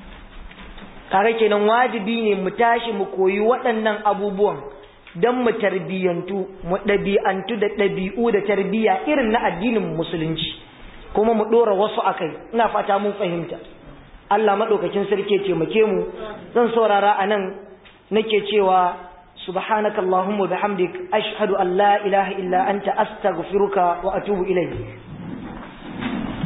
kaga kenan wajibi ne mu tashi mu koyi waɗannan abubuwan don mu tarbiyyantu mu ɗabi'antu da ɗabi'u da tarbiyya irin na addinin musulunci kuma mu ɗora wasu a kai ina fata mun fahimta Allah maɗaukakin sarki taimake mu zan saurara a nan nake cewa subhanaka allahumma bihamdik ashhadu an la ilaha illa anta astaghfiruka wa atubu ilayk